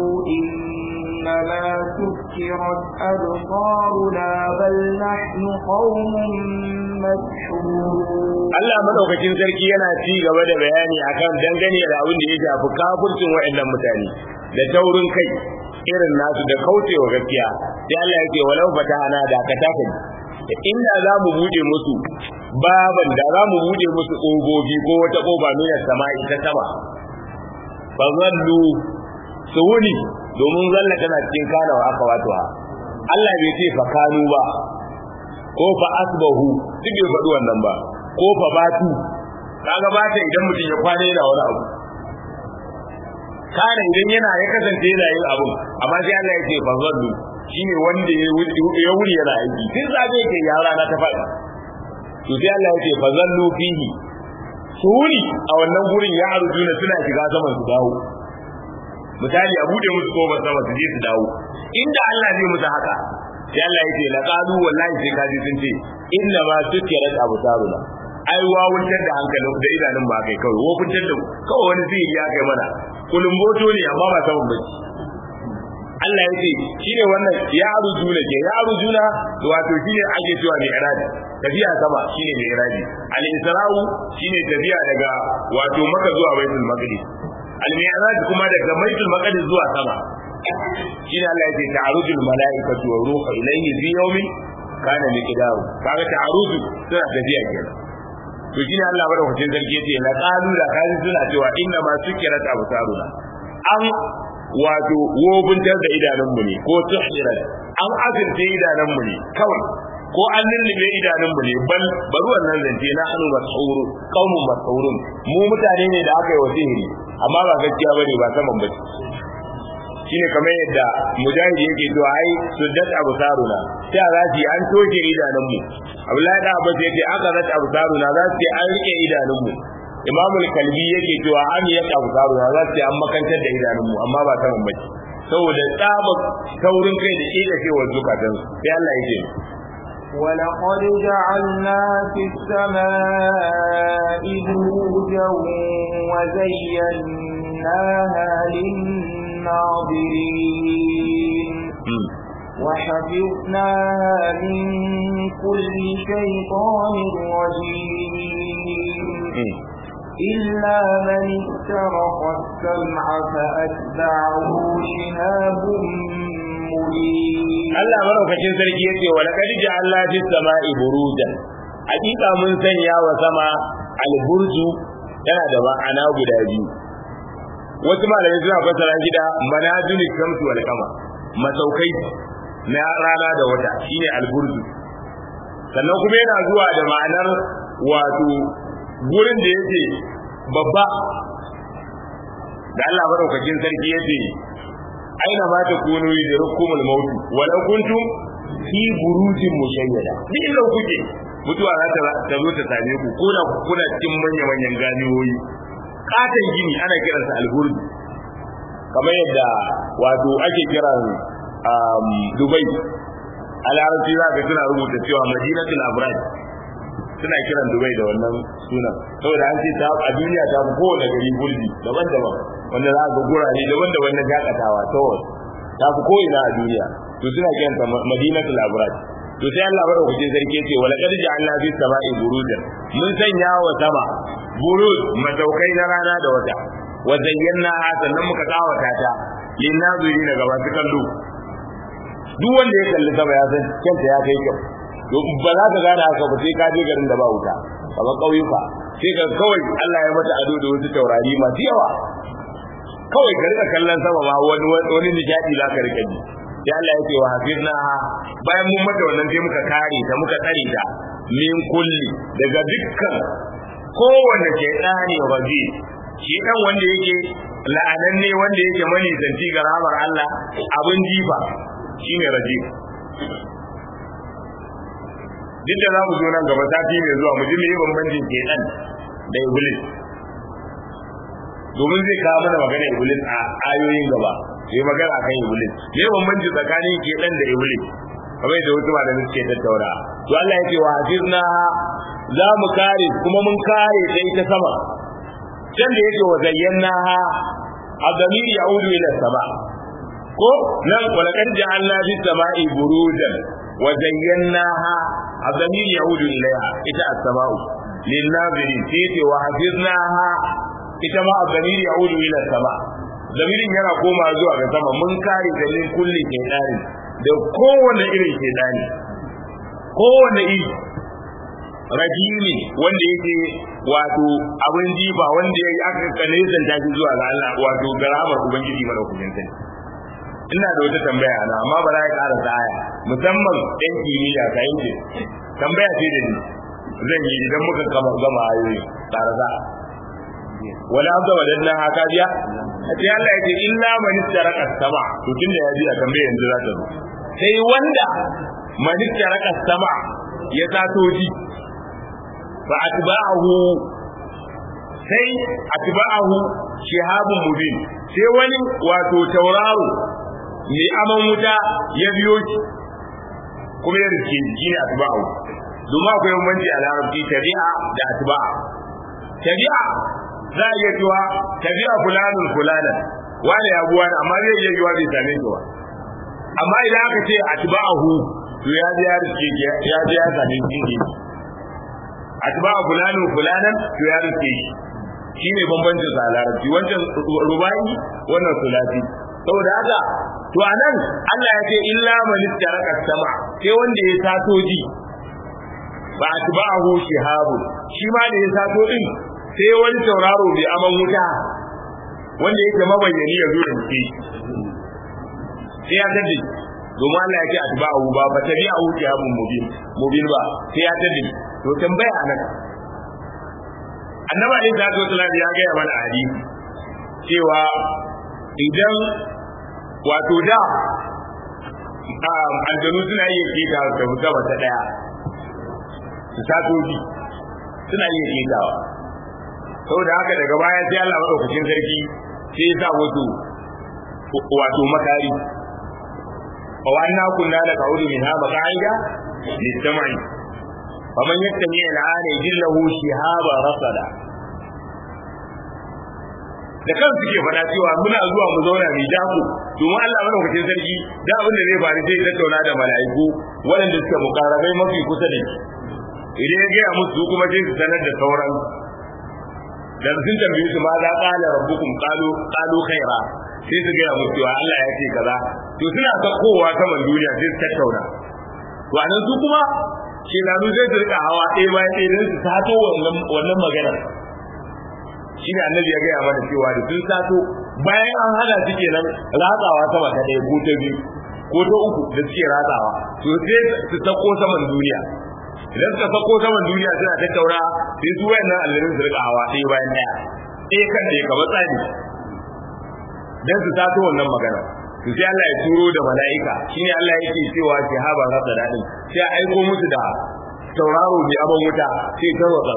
إنما سكرت أبصارنا بل نحن قوم مسحورون Allah madaukakin sarki yana ci gaba da bayani akan dangane da abin da ya shafi kafircin waɗannan mutane da taurin kai irin nasu da kaucewa gaskiya sai Allah yake walau fatahana da ka taka inda za mu bude musu baban da za mu bude musu ƙofofi ko wata ƙofa nuna sama'i ta sama fa zallu su wuni domin zalla tana cikin kana wa aka wato Allah bai ce fa kanu ba ko fa asbahu duk bai faɗi wannan ba ko fa batu kaga bata idan mutum ya kwana yana wani abu kana idan yana ya kasance yana yin abu amma sai Allah ya ce fa zallu shine wanda ya wuri yana aiki tun zabe yake ya rana ta faɗi to sai Allah ya ce fa zallu fihi su wuri a wannan gurin ya arjuna suna shiga saman su dawo misali a bude musu kofar sama su je su dawo inda Allah zai musu haka sai Allah ya ce la qalu wallahi sai kaji sun ce inna ma sukirat absaruna ai wawuntar da hankalin da idanun ba kai kawai wofuntar da kawai wani zai ya kai mana kulumboto ne amma ba saman bacci Allah ya ce shine wannan ya arjuna ke ya arjuna wato shine ake cewa mai iradi tafiya sama shine mai iradi al isra'u shine tafiya daga wato maka zuwa baitul maqdis al mi'raj kuma daga baitul maqdis zuwa sama shine Allah ya ce ta'arujul malaikatu wa ruhu ilayhi fi yawmin kana miqdaru kaga ta'aruju suna tafiya kenan to shine Allah madaukakin sarki yace la qalu da kaji suna cewa inna ma sukirat absaruna an wato wobuntar da idanunmu ne ko tuhirat an azurta idanunmu ne kawai ko an lullube idanunmu ne bal bari wannan zance na anu mas'uru qaumun mas'urun mu mutane ne da aka yi wa sihiri amma ba gaskiya bane ba saman bace shine kamar yadda mujahid yake to ai suddat absaruna sai za su an toshe idanunmu Abdullahi da Abbas yake aka rat absaruna za su an rike idanunmu Imam kalbi yake cewa an ya absaruna za su an makantar da idanunmu amma ba saman bace saboda tsaba taurin kai da ke da cewa zukatan sai Allah yake ولقد جعلنا في السماء بروجا وزيناها للناظرين وحفظناها من كل شيطان رجيم إلا من استرق السمع فأتبعه شهاب Allah maraukakin sarki yace wa laqad ja'alna fis sama'i burujan hakika mun sanya wa sama alburju tana da ma'ana guda biyu wasu malamai suna fassara shi da manazil shamsu wal qamar masaukai na rana da wata shine alburju sannan kuma yana zuwa da ma'anar wato gurin da yake babba da Allah madaukakin sarki yace aina ma ta kunu yudrikumul maut walau kuntum fi burujin mushayyada duk inda kuke mutuwa za ta ta zo ta same ku ko da kuna cikin manyan manyan ganiyoyi katon gini ana kiransa alburj kamar yadda wato ake kiran Dubai a larabci za ka tuna rubuta cewa madinatul abraj suna kiran Dubai da wannan sunan saboda an ce ta a duniya ta fi kowane gari gulbi daban-daban wanda za ga gurare daban-daban na jakatawa ta ta fi ko'ina a duniya to suna kiranta madinatul abrat to sai Allah bada kuce sarki ce wala qad ja'alna fi sama'i burujan mun sanya wa sama buruz mataukai na rana da wata wa zayyana sannan muka kawata ta lin naziri daga masu kallo duk wanda ya kalli sama ya san kanta ya kai kyau to ba za ka gane haka ba sai ka je garin da ba wuta kamar ƙauyuka sai ka kawai Allah ya mata ado da wasu taurari masu yawa kawai ka rika kallon sama ma wani wani nishadi za ka rika ji sai Allah ya ce wa hafizna bayan mun mata wannan sai muka kare ta muka tsare ta min kulli daga dukkan kowanne shaytani raji shi dan wanda yake la'ananne wanda yake mani zanti ga rahmar Allah abin jifa shine raji duk da za mu zo nan gaba sati mai zuwa mu ji me bambancin shaytan da iblis domin zai kawo mana magana iblis a ayoyin gaba sai magana akan iblis me bambanci tsakanin shaytan da iblis kamar da wasu malamai suke tattauna to Allah ya ce wa hafizna za mu kare kuma mun kare ta ita sama can da yake wa zayyana adamir ya'udu ila sama ko nan walaqad ja'alna bis sama'i burujan wa zayyanaha adamir ya'udu ilaiha ita as-sama'u lin nazirin sai wa hafiznaha ita ma adamir ya'udu ila sama zamirin yana koma zuwa ga sama mun kare da min kulli shaytani da kowane irin shaytani kowane iri rajimi wanda yake wato abin jifa wanda ya yi aka kane zanta shi zuwa ga Allah wato garamar ubangiji mara kujin sani ina da wata tambaya ana amma ba za ka ƙara aya musamman ɗan kimiyya ka yi tambaya ce da ni zan yi idan muka gama gama ayoyi ƙarasa wala abda wadannan haka biya a ce Allah ya ce illa man istaraka sama to tunda ya biya tambaya yanzu za ta zo sai wanda man istaraka sama ya tato ji fa atba'ahu sai atba'ahu shihabun mubin sai wani wato tauraro mai aman wuta ya biyo shi kuma ya rike shi ne atba'ahu domin akwai bambanci a larabci tabi'a da atba'a tabi'a za a iya cewa tabi'a fulanun fulanan wani ya buwa amma zai iya yiwa bai same shi ba amma idan aka ce atba'ahu to ya ji ya rike ya ji ya same shi ne atba fulanin fulanan to ya rike shi shine bambancin sa larabci wancan rubai wannan sulati saboda haka to anan Allah ya ce illa man istaraka sama sai wanda ya sato ji ba atba'ahu shihabu shi ma da ya sato din sai wani tauraro bai aman wuta wanda yake mabayyani ya zo da shi sai ya taddi domin Allah ya ce atba'ahu ba fa tabi'ahu shihabun mubin mubin ba sai ya taddi to tambaya anan annabi alaihi salatu wasallam ya ga mana hadisi cewa idan wato da aljanu suna iya keta da gaba ta daya su satoji suna iya ketawa saboda haka daga baya sai Allah madaukakin sarki sai ya sa wato wato makari wa anna kunna la qa'udu minha maq'ida lis-sam'i faman yattami al'ana yajillahu shihaba rasada da kan suke faɗa cewa muna zuwa mu zauna mai jako domin Allah madaukakin sarki da abin da zai faru sai tattauna da mala'iku waɗanda suke mukarabai mafi kusa da shi idan ya gaya musu kuma sai su sanar da sauran da sun tambaye su ma za qala rabbukum qalu qalu khaira sai su gaya musu cewa Allah ya ce kaza to suna sakkowa saman duniya sai su tattauna to anan su kuma shekaru zai su rika hawa ɗaya bayan ɗaya don su sato wannan magana shi ne annabi ya gaya mana cewa da sun sato bayan an hana su kenan ratsawa sama ta ɗaya ko ta biyu ko ta uku da suke ratsawa to sai su sako saman duniya idan suka sako saman duniya suna tattaura sai su wayannan allarin su rika hawa ɗaya bayan ɗaya ɗaya kan ɗaya kamar tsari don su sato wannan magana to sai Allah ya turo da mala'ika shine Allah yake cewa shahaba rasa dadin sai aiko musu da tauraro mai aban wuta sai tarwatsa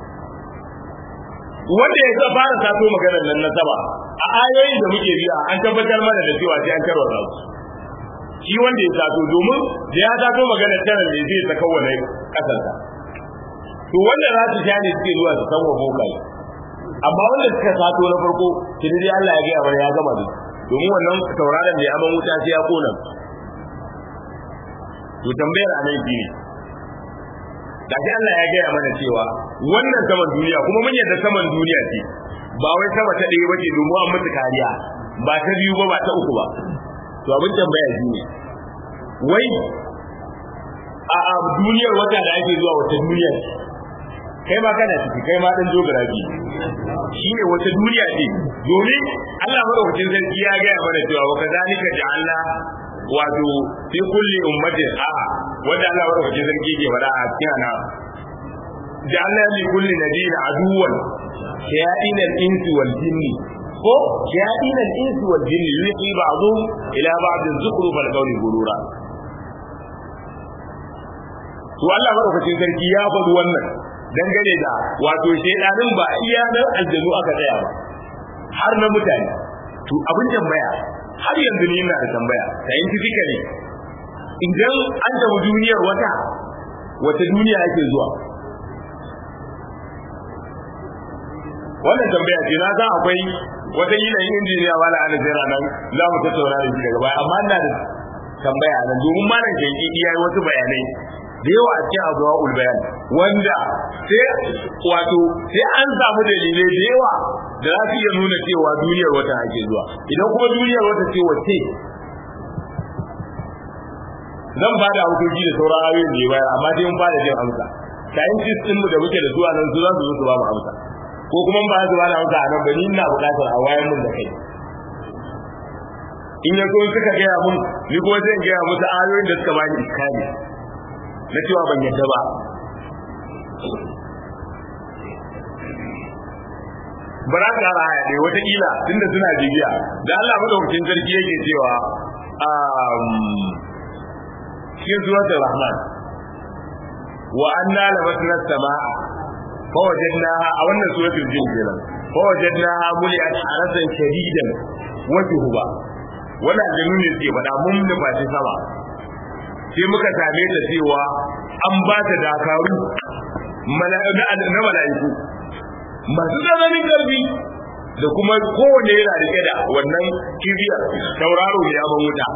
su wanda ya fara sato maganar nan na sama a ayoyin da muke biya an tabbatar mana da cewa sai an tarwatsa su shi wanda ya sato domin da ya sato maganar tana ne zai saka wani kasarsa to wanda za su sha ne suke zuwa su san wa bokai amma wanda suka sato na farko tuni dai Allah ya gaya mana ya gama da domin wannan tauraron da ya aman wuta sai ya kona to tambayar a nan ne gashi Allah ya gaya mana cewa wannan saman duniya kuma mun yadda saman duniya ce ba wai sama ta ɗaya bace domin an mutu kariya ba ta biyu ba ba ta uku ba to abin tambaya shi ne wai a duniyar wata da ake zuwa wata duniya ce kai ma kana ciki kai ma dan geography shine wata duniya ce domin Allah madaukakin sarki ya ga mana cewa wa kadhalika ja'alna wato fi kulli ummatin a wanda Allah madaukakin sarki ke faɗa a cikin ana ja'alna li kulli nabiyyin aduwan shayatin al-insi wal jinni ko shayatin al-insi wal jinni yuqi ba'dhum ila ba'd az-zukhruf al-qawli gurura to Allah madaukakin sarki ya faɗi wannan dangane da wato shedanin ba iya nan aljanu aka tsaya ba har na mutane to abin tambaya har yanzu ni ina da tambaya scientifically idan an tafi duniyar wata wata duniya ake zuwa wannan tambaya ce na san akwai wata yanayin injiniya wala ana jira nan za mu tattauna da shi daga baya amma ina da tambaya nan domin malam shanki iya yi wasu bayanai da yawa a cikin abuwa ulbayan wanda sai wato sai an samu dalilai da yawa da za su iya nuna cewa duniyar wata ake zuwa idan kuma duniyar wata ce wace zan ba da hukunci da sauran ayoyin da ya bayar amma dai mun ba da jin amsa scientist din mu da muke da zuwa nan su za su zo su ba mu amsa ko kuma ba su ba da amsa a nan ba ni ina buƙatar a wayar mun da kai in ya so suka gaya mun ni kuma zan gaya musu ayoyin da suka bani iskali na cewa ban yadda ba bara ka ra ya dai wataƙila tunda suna bibiya da Allah madaukakin sarki yake cewa cikin suratul rahman wa anna lamasna samaa fa wajadnaha a wannan suratul jin kenan fa wajadnaha muliat harasan shadidan wa shuhuba wannan jinu ne ke faɗa mun nufaci sama sai muka same ta cewa an ba ta dakaru na mala'iku masu tsananin ƙarfi da kuma kowane yana rike da wannan kibiyar tauraro ya ban wuta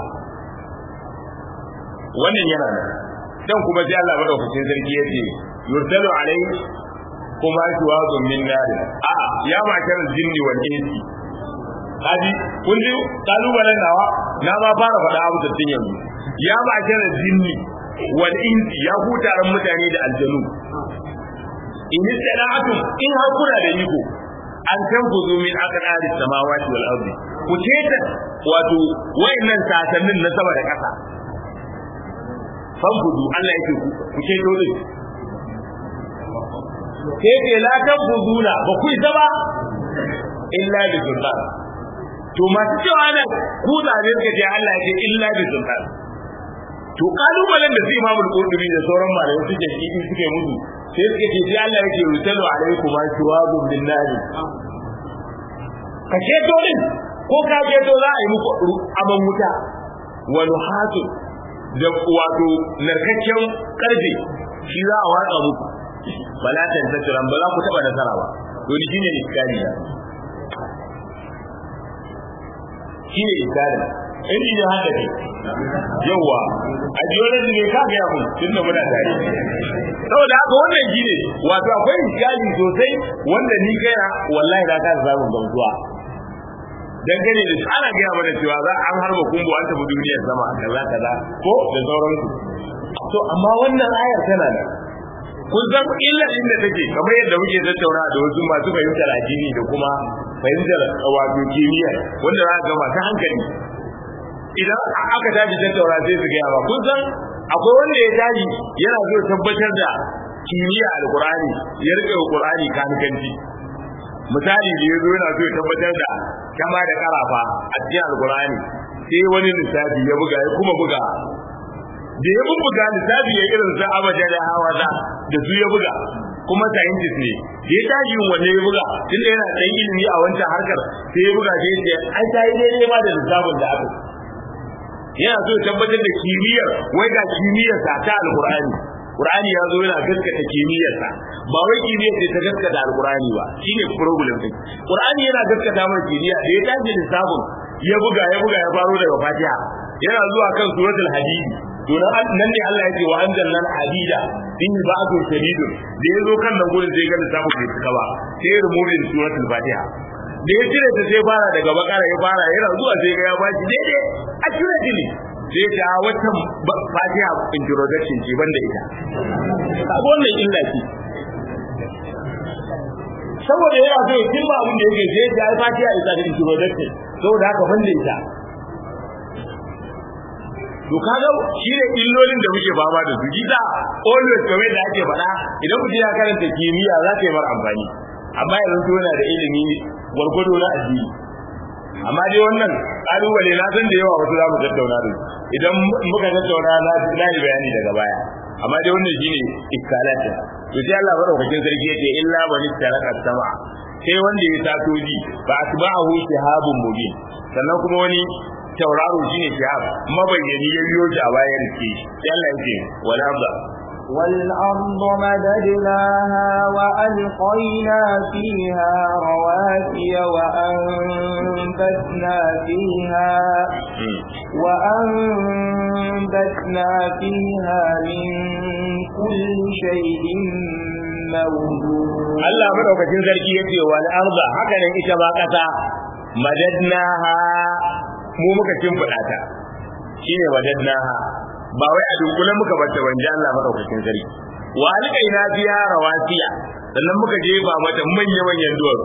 wannan yana nan dan kuma sai Allah madaukakin sarki yace yursalu alai kuma shuwazun min nar a ya makar jinni wal insi kaji kun ji kalubalen nawa na ma fara faɗa abu da tun yanzu ya makar jinni wal insi ya hutaran mutane da aljanu in istana'atum in har kuna da iko an tanfuzu min aqdari samawati wal ardi ku ceta wato wayannan sasannin na sama da ƙasa fanfudu Allah yake ku ceto din sai ke la tanfuzuna ba ku isa ba illa bi sultan to masu cewa nan ku zabe suka ce Allah yake illa bi sultan to kalubalen da su imamul qurtubi da sauran malamai suke yi suke mutu sai suke ce sai Allah yake rutalu alaikum ashwabun bin nari ka ceto din ko ka ceto za a yi muku aman wuta wa nuhatu da wato narkakken karfe shi za a watsa muku bala tan tasiran ba za ku taba nasara ba to ni shine iskari ya shine iskari in ji haka ne yawa a geology ne ka ga mu tunda muna tare saboda haka wannan shine wato akwai iskali sosai wanda ni kaina wallahi da ka samu gamsuwa dangane da ana gaya mana cewa za an harba kumbu an tafi duniyar sama kaza kaza ko da sauransu to amma wannan ayar tana nan kun san illa inda take kamar yadda muke tattauna da wasu masu fahimtar addini da kuma fahimtar wato kimiyya wanda za ga masu hankali idan aka tashi tattauna sai su gaya ba kun san akwai wanda ya tashi yana so tabbatar da kimiyya alqur'ani ya rike alqur'ani kankanci misali da yazo yana so ya tabbatar da kama da karafa a cikin alqur'ani sai wani lissafi ya buga ya kuma buga da ya buga lissafi ya irin sa abaja da hawaza da su ya buga kuma scientist ne da ya tashi yin wanne ya buga tunda yana dan ilimi a wancan harkar sai ya buga sai ya ai ta yi daidai ma da lissafin da aka yana so tabbatar da kimiyyar wai ga kimiyyar sa ta alqur'ani Qur'ani ya zo yana gaskata kimiyyarsa ba wai kimiyyar ce ta gaskata alqur'ani ba shine problem din Qur'ani yana gaskata mai kimiyya da ya tashi lissafin ya buga ya buga ya faro daga Fatiha yana zuwa kan suratul hadid to nan ne Allah ya ce wa anzalna hadida in ba'du shadidun da ya zo kan nan gurin sai ga lissafin bai cika ba sai removing suratul Fatiha da ya cire ta sai fara daga bakara ya fara yana zuwa sai ga ya bashi daidai accurately sai ta wata fatiha introduction ce banda ita kaga wannan illa ce saboda yana so ya kimba abin da yake sai ta fatiha isa da introduction saboda haka banda ita to kaga shi ne illolin da muke fama da su gida always kamar da ake faɗa idan mutum ya karanta kimiyya za ta yi mar amfani amma yanzu yana da ilimi gwargwado na addini amma dai wannan kalubale na san da yawa wasu za mu tattauna da idan muka tattauna na na yi bayani daga baya amma dai wannan shine iskalat to sai Allah madaukakin sarki yace illa man taraka sama sai wanda ya sato ji ba asba'ahu shihabun mubin sannan kuma wani tauraro shine shihab mabayyani ya biyo shi a bayan ke sai Allah yace wala ba والأرض مددناها وألقينا فيها رواسي وأنبتنا فيها وأنبتنا فيها من كل شيء موجود Allah madaukakin sarki yace wal arda haka nan ita ma kasa madadnaha mu muka kimfida ta shine madadnaha ba wai a dunkule muka bata wanje Allah madaukakin sarki wa alqaina fiha rawasiya sannan muka jefa mata manya manyan duwatsu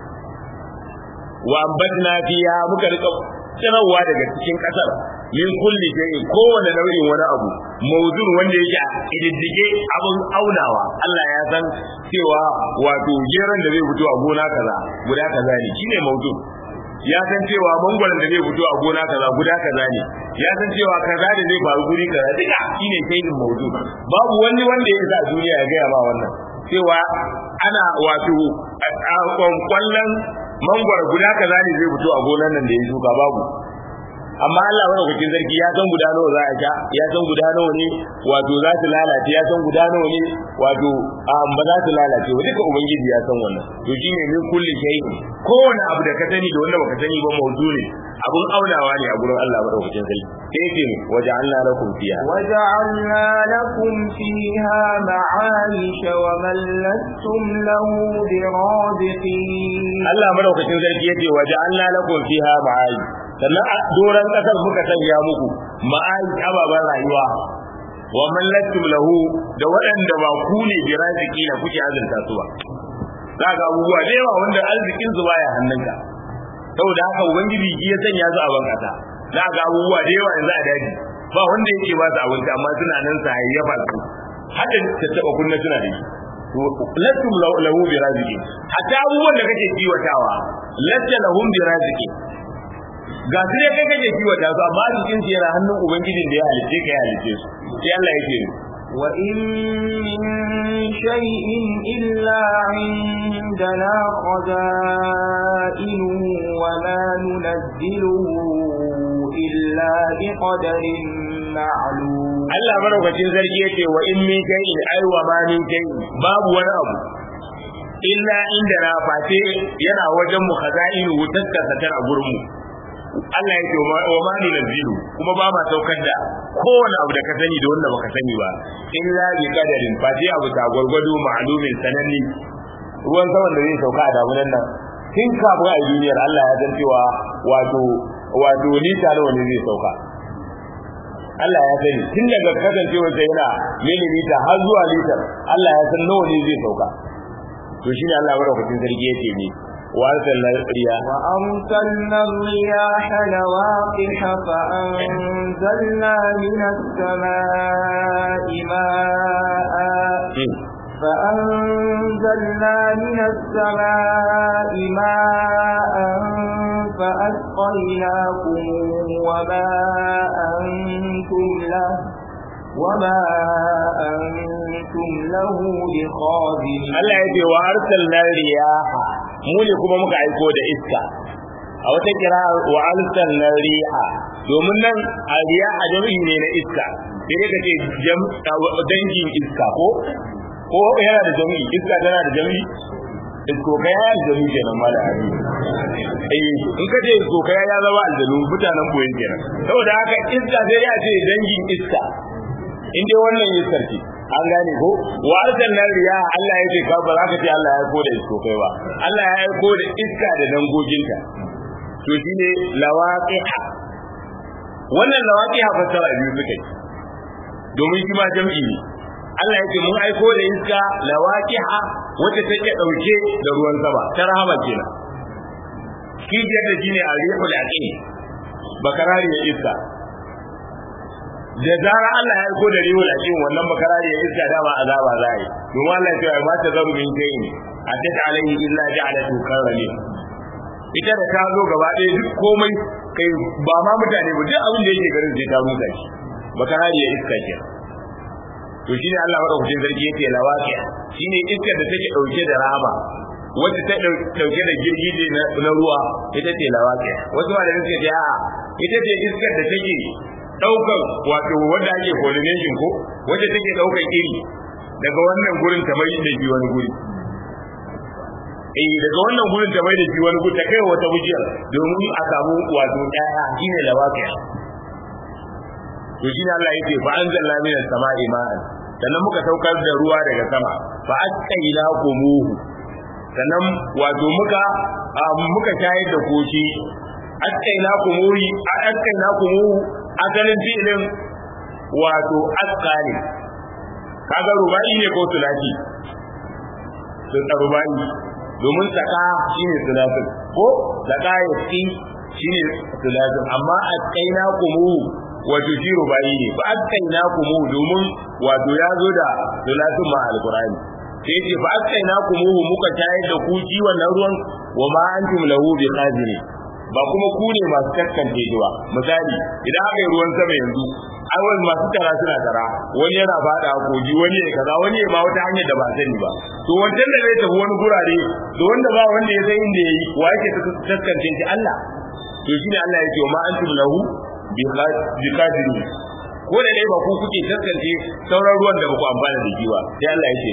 wa ambatna fiha muka rika tsirawa daga cikin kasar min kulli shay'in kowane nau'in wani abu mawzun wanda yake a ididdige abun aunawa Allah ya san cewa wato geran da zai fito a gona kaza guda kaza ne shine mawzun ya san cewa mangwaron da zai fito a gona kaza guda kaza ne ya san cewa kaza da zai faru guri kaza duka shine shay'in mawzun babu wani wanda ya sa duniya ya gaya ma wannan cewa ana wato kwallon mangwaro guda kaza ne zai fito a gonan nan da ya shuka babu amma Allah madaukakin sarki ya san guda nawa za a sha ya san guda nawa ne wato za su lalace ya san guda nawa ne wato ba za su lalace ba duka ubangiji ya san wannan to shine min kulli shay'in kowane abu da ka sani da wanda baka sani ba mawdu ne abun aunawa ne a gurin Allah madaukakin sarki sai yake ne waja'alna lakum fiha وجعلنا لكم فيها معايش ومن لستم له برازقين Allah madaukakin sarki yace waja'alna lakum fiha ma'ayi sannan a doran kasar muka sanya muku ma'ayi ababan rayuwa wa man lastum lahu da waɗanda ba ku ne bi raziki na kuke azurta su ba za ga abubuwa da yawa wanda arzikin su baya hannunka saboda haka ubangiji shi ya sanya su a bankasa za ga abubuwa da yawa yanzu a daji ba wanda yake ba su abinci amma suna nan sa hayyafa su hadda ta taba kunna suna da shi lastum lahu bi raziki hatta abubuwan da kake kiwatawa latta lahum bi raziki ga su ne kai kake kiwata su amma arzikin su yana hannun ubangijin da ya halice ka ya halice su sai Allah yake وإن من شيء إلا عندنا خزائنه وما ننزله إلا بقدر معلوم Allah madaukakin sarki yace wa in min shay'in ay wa ma min shay'in babu wani abu illa inda na face yana wajen mu khaza'inu taskata tana gurin mu Allah ya ce wa ma ni nazilu kuma ba ma saukar da kowane abu da ka sani da wanda baka sani ba illa bi qadarin fa sai abu ta gurgudu ma'lumin sananni ruwan saman da zai sauka a damunan nan tun kafin a duniyar Allah ya san cewa wato wato lita nawa ne zai sauka Allah ya sani tun daga kasancewar sa yana milimita har zuwa litar Allah ya san nawa ne zai sauka to shine Allah madaukakin sarki yake ne وأرسلنا الرياح وأرسلنا الرياح لواقح فأنزلنا من السماء ماء فأنزلنا من السماء ماء فأسقيناكم وما أنتم له وما أنتم له بخازنين Allah ya ce wa arsalna riyaha mu ne kuma muka aiko da iska a wata kira wa arsalna riha domin nan a riyaha jami'i ne na iska sai dai ka ce dangin iska ko ko yana da jami'i iska tana da jami'i iskokai ya aljanu kenan mala ali eh in ka ce iskokai ya zama aljanu mutanen boyen kenan saboda haka iska sai ya ce dangin iska in dai wannan iskar ce an gane ko wa arsalna riya Allah yake ka ba za ka ce Allah ya aiko da iskokai ba Allah ya aiko da iska da dangoginta to shine lawaqiha wannan lawaqiha fassara biyu suke domin shi ma jam'i ne Allah yake mun aiko da iska lawaqiha wacce take dauke da ruwan sama ta rahama kenan kijiyar da shine arihul aqim bakarari ya iska da zara Allah ya aiko da rihul aqim wannan bakarari ya iska dama azaba za yi domin Allah ya ce ma ta zaru min kayin atat alaihi illa ja'alatu karrami ita da ta zo gaba ɗaya duk komai kai ba ma mutane ba duk abin da yake garin sai ta rusa shi bakarari ya iska kenan to shine Allah madaukakin sarki yake lawaqi shine iskar da take dauke da rama wacce ta dauke da girgije na ruwa ita ce lawaqi wasu ma da suke ce a ita ce iskar da take daukar wato wanda ake pollination ko wacce take daukar iri daga wannan gurin ta mai da shi wani guri eh daga wannan gurin ta mai da shi wani guri ta kai wata bujiyar domin a samu wato ɗaya shine lawaqi to shine Allah yake fa anzalna minas sama'i ma'an sannan muka saukar da ruwa daga sama fa asqayna kumuhu sannan wato muka muka shayar da koshi asqayna kumuhi asqayna kumuhu asalin filin wato asqali kaga rubai ne ko sulati sun rubai domin saka shine sulatin ko saka yasi shine sulatin amma asqayna kumuhu wato shi rubai ne fa askaina kumu domin wato ya zo da dolatin ma alqur'ani sai ce fa askaina kumu muka tayar da ku ji wannan ruwan wa ma antum lahu biqadiri ba kuma ku ne masu kaskance shi ba misali idan aka yi ruwan sama yanzu awal masu tara suna tara wani yana fada koji wani ya kaza wani ya ma wata hanyar da ba sani ba to wancan da zai tafi wani gurare da wanda ba wanda ya san inda yayi wa yake kaskance shi Allah to shine Allah ya ce wa ma antum lahu bikadiri ko da dai ba ku kuke taskance sauran ruwan da ba ku amfana da shi ba sai Allah ya ce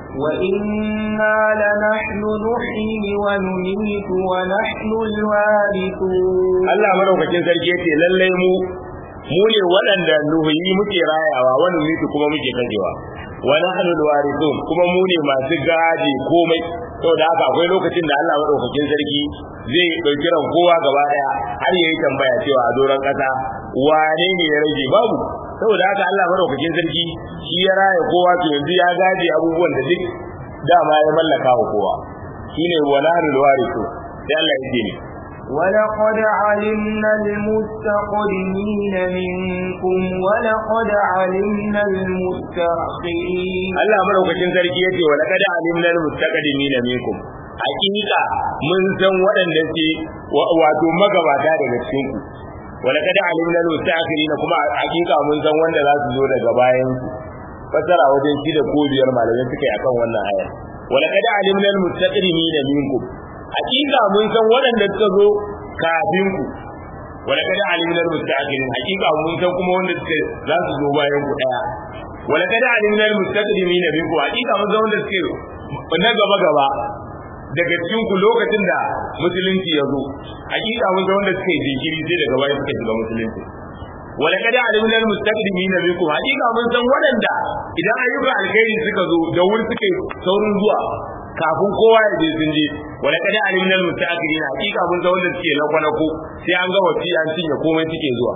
وإنا لنحن نحيي ونميت ونحن الوارثون Allah madaukakin sarki yace lallai mu mu ne waɗanda nuhuyi muke rayawa wani mutu kuma muke kajewa wa nahnu alwarithun kuma mu ne masu gaji komai saboda haka akwai lokacin da Allah madaukakin sarki zai dauki ran kowa gaba daya har yayi tambaya cewa a doron kasa wane ne ya rage babu saboda haka Allah madaukakin sarki shi ya raya kowa to yanzu ya gaji abubuwan da duk dama ya mallaka wa kowa shine wa nahnu alwarithun sai Allah ya ce ne ولقد علمنا المستقدمين منكم ولقد علمنا المستأخرين Allah madaukakin sarki yace wa laqad alimna almustaqdimin minkum hakika mun san waɗanda ke wato magabata daga cikin ku wa laqad alimna almustakhirin kuma hakika mun san wanda za su zo daga bayan ku fasara wajen shi da ko biyar malamai suka yi akan wannan aya wa laqad alimna almustaqdimin minkum hakika mun san waɗanda suka zo kafin ku wala kada alimna almustaqdimin hakika mun san kuma wanda suka za su zo bayan ku daya wala kada alimna almustaqdimin minkum hakika mun san wanda suke na gaba gaba daga cikin ku lokacin da musulunci ya zo hakika mun san wanda suke jinkiri sai daga bayan suka shiga musulunci wala kada alimna almustaqdimin minkum hakika mun san waɗanda idan ayyukan alkhairi suka zo da wuri suke saurin zuwa kafin kowa ya je sun je wala kada alimna almustaqdimin hakika mun san wanda suke na ko sai an ga wasi an cinye komai suke zuwa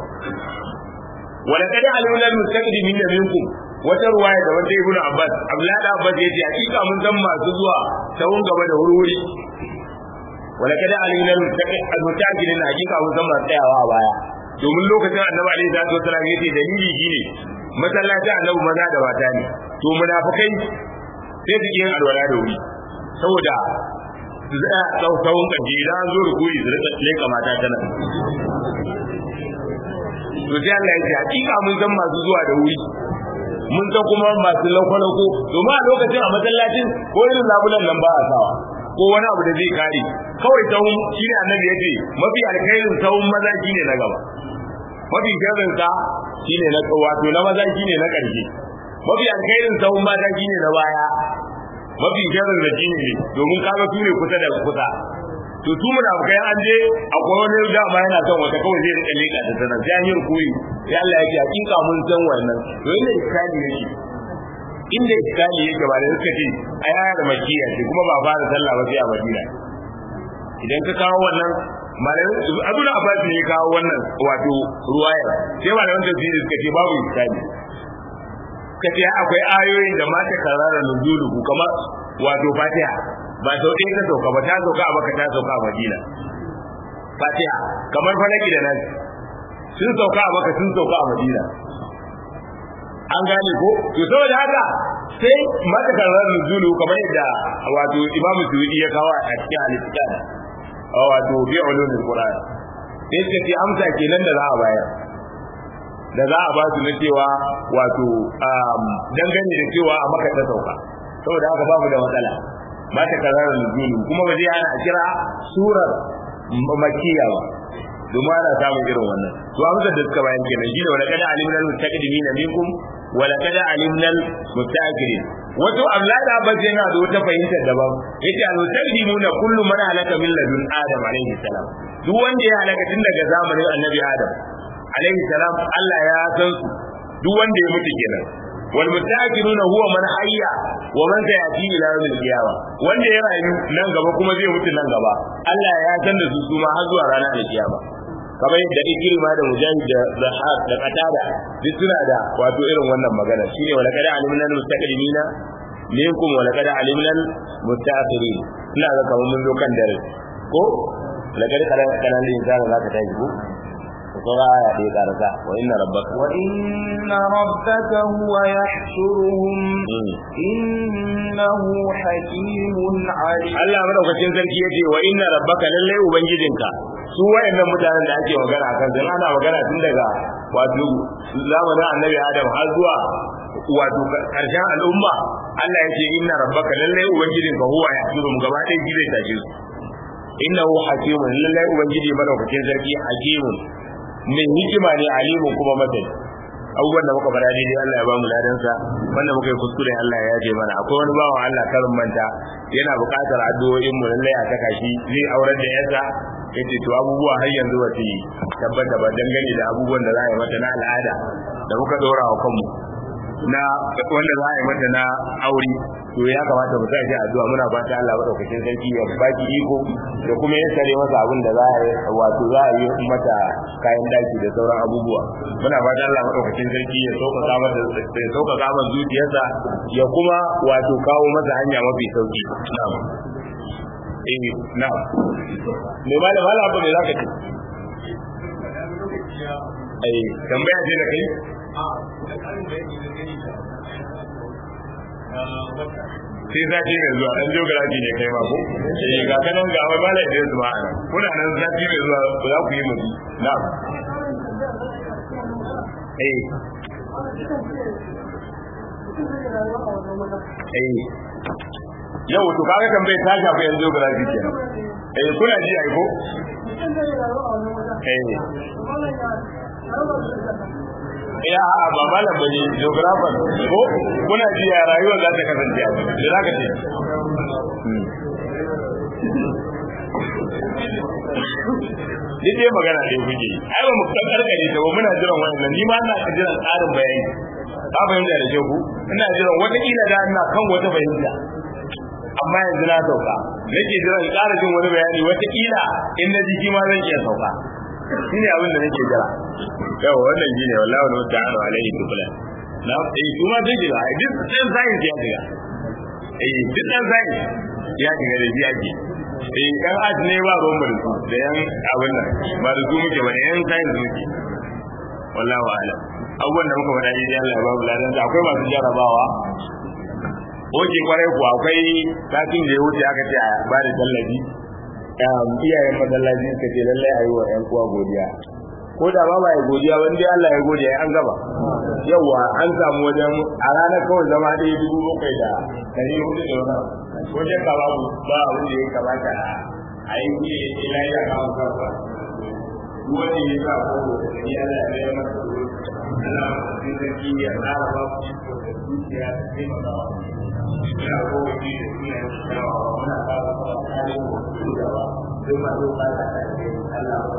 wala kada alimna almustaqdimin minkum wata ruwaya da wata ibnu abbas abdullahi da abbas yace hakika mun san masu zuwa sawun gaba da wuri wala kada alimna almustaqdimin hakika mun san masu tsayawa a baya domin lokacin annabi alaihi salatu wasallam yace dalili shine masallaci annabi maza da mata ne to munafikai sai su yin alwala da wuri saboda su tsaya tsawon ƙarshe idan an zo rukuri su rika leka mata tana to sai Allah ya ce hakika mun san masu zuwa da wuri mun san kuma masu lauko-lauko domin a lokacin a masallacin ko irin labulan nan ba a sawa ko wani abu da zai kare kawai tawun shi ne annabi ya ce mafi alkhairin tawun maza shi ne na gaba mafi sharrin sa shine na wato na maza shine na ƙarshe mafi alkhairin sahun mata shine na baya mafi sharrin da shine ne domin kaga su ne kusa da kusa to su munafikai an je akwai wani dama yana son wata kawai zai rika leka ta sanar sai an yi rukuri sai Allah ya ce hakika mun san wannan to inda iskali yake inda iskali yake ba da suka ce ai aya da makiya ce kuma ba fara sallah ba sai a Madina idan ka kawo wannan malamin Abdul Abbas ne ya kawo wannan wato ruwaya sai malamin tafsiri suka ce babu iskali suka ce akwai ayoyin da mata karara nuzulu kamar wato Fatiha ba sau ɗaya ta sauka ba ta sauka a baka ta sauka a madina fatiha kamar falaki da nan sun sauka a baka sun sauka a madina an gane ko to saboda haka sai mata karar nuzulu kamar yadda wato imam suudi ya kawo a cikin al-islam wato bi ulumul qur'an sai suka ce amsa kenan da za a bayar da za a ba su na cewa wato dangane da cewa a maka ta sauka saboda haka babu da matsala ba ta kararar nuzulu kuma ba zai hana a kira surar makiya ba domin ana samun irin wannan to amsar da suka bayan kenan shine wala kada alimna almustaqdimina minkum wala kada alimna almustaakhirin wato amlada ba zai na da wata fahimtar daban yace almustaqdimuna kullu man halaka min ladun adam alaihi salam duk wanda ya halaka tun daga zamanin annabi adam alaihi salam Allah ya san su duk wanda ya mutu kenan wal mutaakiruna huwa man hayya wa man sayati ila yawmil qiyama wanda ya rayu nan gaba kuma zai mutu nan gaba Allah ya san da su su ma har zuwa ranar kiyama kamar yadda ikrima da mujahid da zahab da qatada duk suna da wato irin wannan magana shine wala kada alimna mustaqdimina minkum wala kada alimna mustaakhirin ina ga kamar mun zo kan dare ko laqad kana kana insana zaka tashi ko sauran aya ɗaya ƙarasa wa inna rabbaka wa inna rabbaka huwa yahshuruhum innahu hakimun alim Allah madaukakin sarki yace wa inna rabbaka lallai ubangijinka su wayannan mutanen da ake magana akan sun ana magana tun daga wato zamanin annabi Adam har zuwa wato karshen al'umma Allah yace inna rabbaka lallai ubangijinka huwa yahshuruhum gaba ɗaya shi zai tashe su innahu hakimun lallai ubangiji madaukakin sarki hakimun mai hikima ne alimu kuma masani abubuwan da muka fara daidai Allah ya ba mu ladansa wanda muka yi kuskure Allah ya yaje mana akwai wani bawan Allah karin manta yana buƙatar addu'o'in mu lallai a saka shi zai aurar da yarsa yace to abubuwa har yanzu ba su tabbata ba dangane da abubuwan da za a yi mata na al'ada da muka dora wa kanmu na wanda za a yi mata na aure to ya kamata mu sa addu'a muna fata Allah madaukakin sarki ya baki iko da kuma ya sare masa abin da za a yi wato za a yi mata kayan daki da sauran abubuwa muna fata Allah madaukakin sarki ya sauƙaƙa masa ya sauƙaƙa masa zuciyarsa ya kuma wato kawo masa hanya mafi sauki na'am eh na'am me ma da mala abu ne zaka ce eh tambaya ce da kai sai sati mai zuwa dan geography ne kai ma ko eh ga kanan ga wai malai da zuwa ana kuna nan sati mai zuwa ku za ku yi mu na'am eh eh yau to kaga tambaye ta shafi yan geography kenan eh kuna ji ai ko eh ya a ba malam bane geographer ko kuna ji ya rayuwar za ta kasance a da za ka ce Duk dai magana dai kuke ai ba mu kan karkare ta ba muna jiran wannan ni ma ina jiran tsarin bayani ka fahimta da ku ina jiran wata kila da ina kan wata fahimta amma yanzu na sauka nake jiran ƙara jin wani bayani wata kila in na ji ma zan iya sauka shine abin da nake jira yawa wannan shine wallahi wani mutane alaihi tukula na eh kuma zai jira duk dan science ya jira eh duk dan science ya jira da biya ke eh dan art ne ba ruwan da su da yan abin nan ba da su muke ba da yan science muke wallahi alam abubuwan da muka faɗa ne dai Allah ya ba mu ladan akwai masu jarabawa Oke kwarai kuwa akwai satin da ya wuce aka ce a ba da tallafi iyayen masallaci suka ce lallai a yi wa 'yan uwa godiya ko da ba ya godiya wanda Allah ya godiya an gaba yawa an samu wajen a ranar kawai zama ɗaya dubu bakwai da ɗari hudu da wani wajen ka babu ba abin da ya kamata a yi ne ila ya kawo kansa duk wanda ya sa ko ya Allah ya yi masa Allah ya sarki ya tsara ba ku iko da zuciya da taimakawa ina kowace da suna yin shawa muna fara fara kare mu da ba duk masu ba ta Allah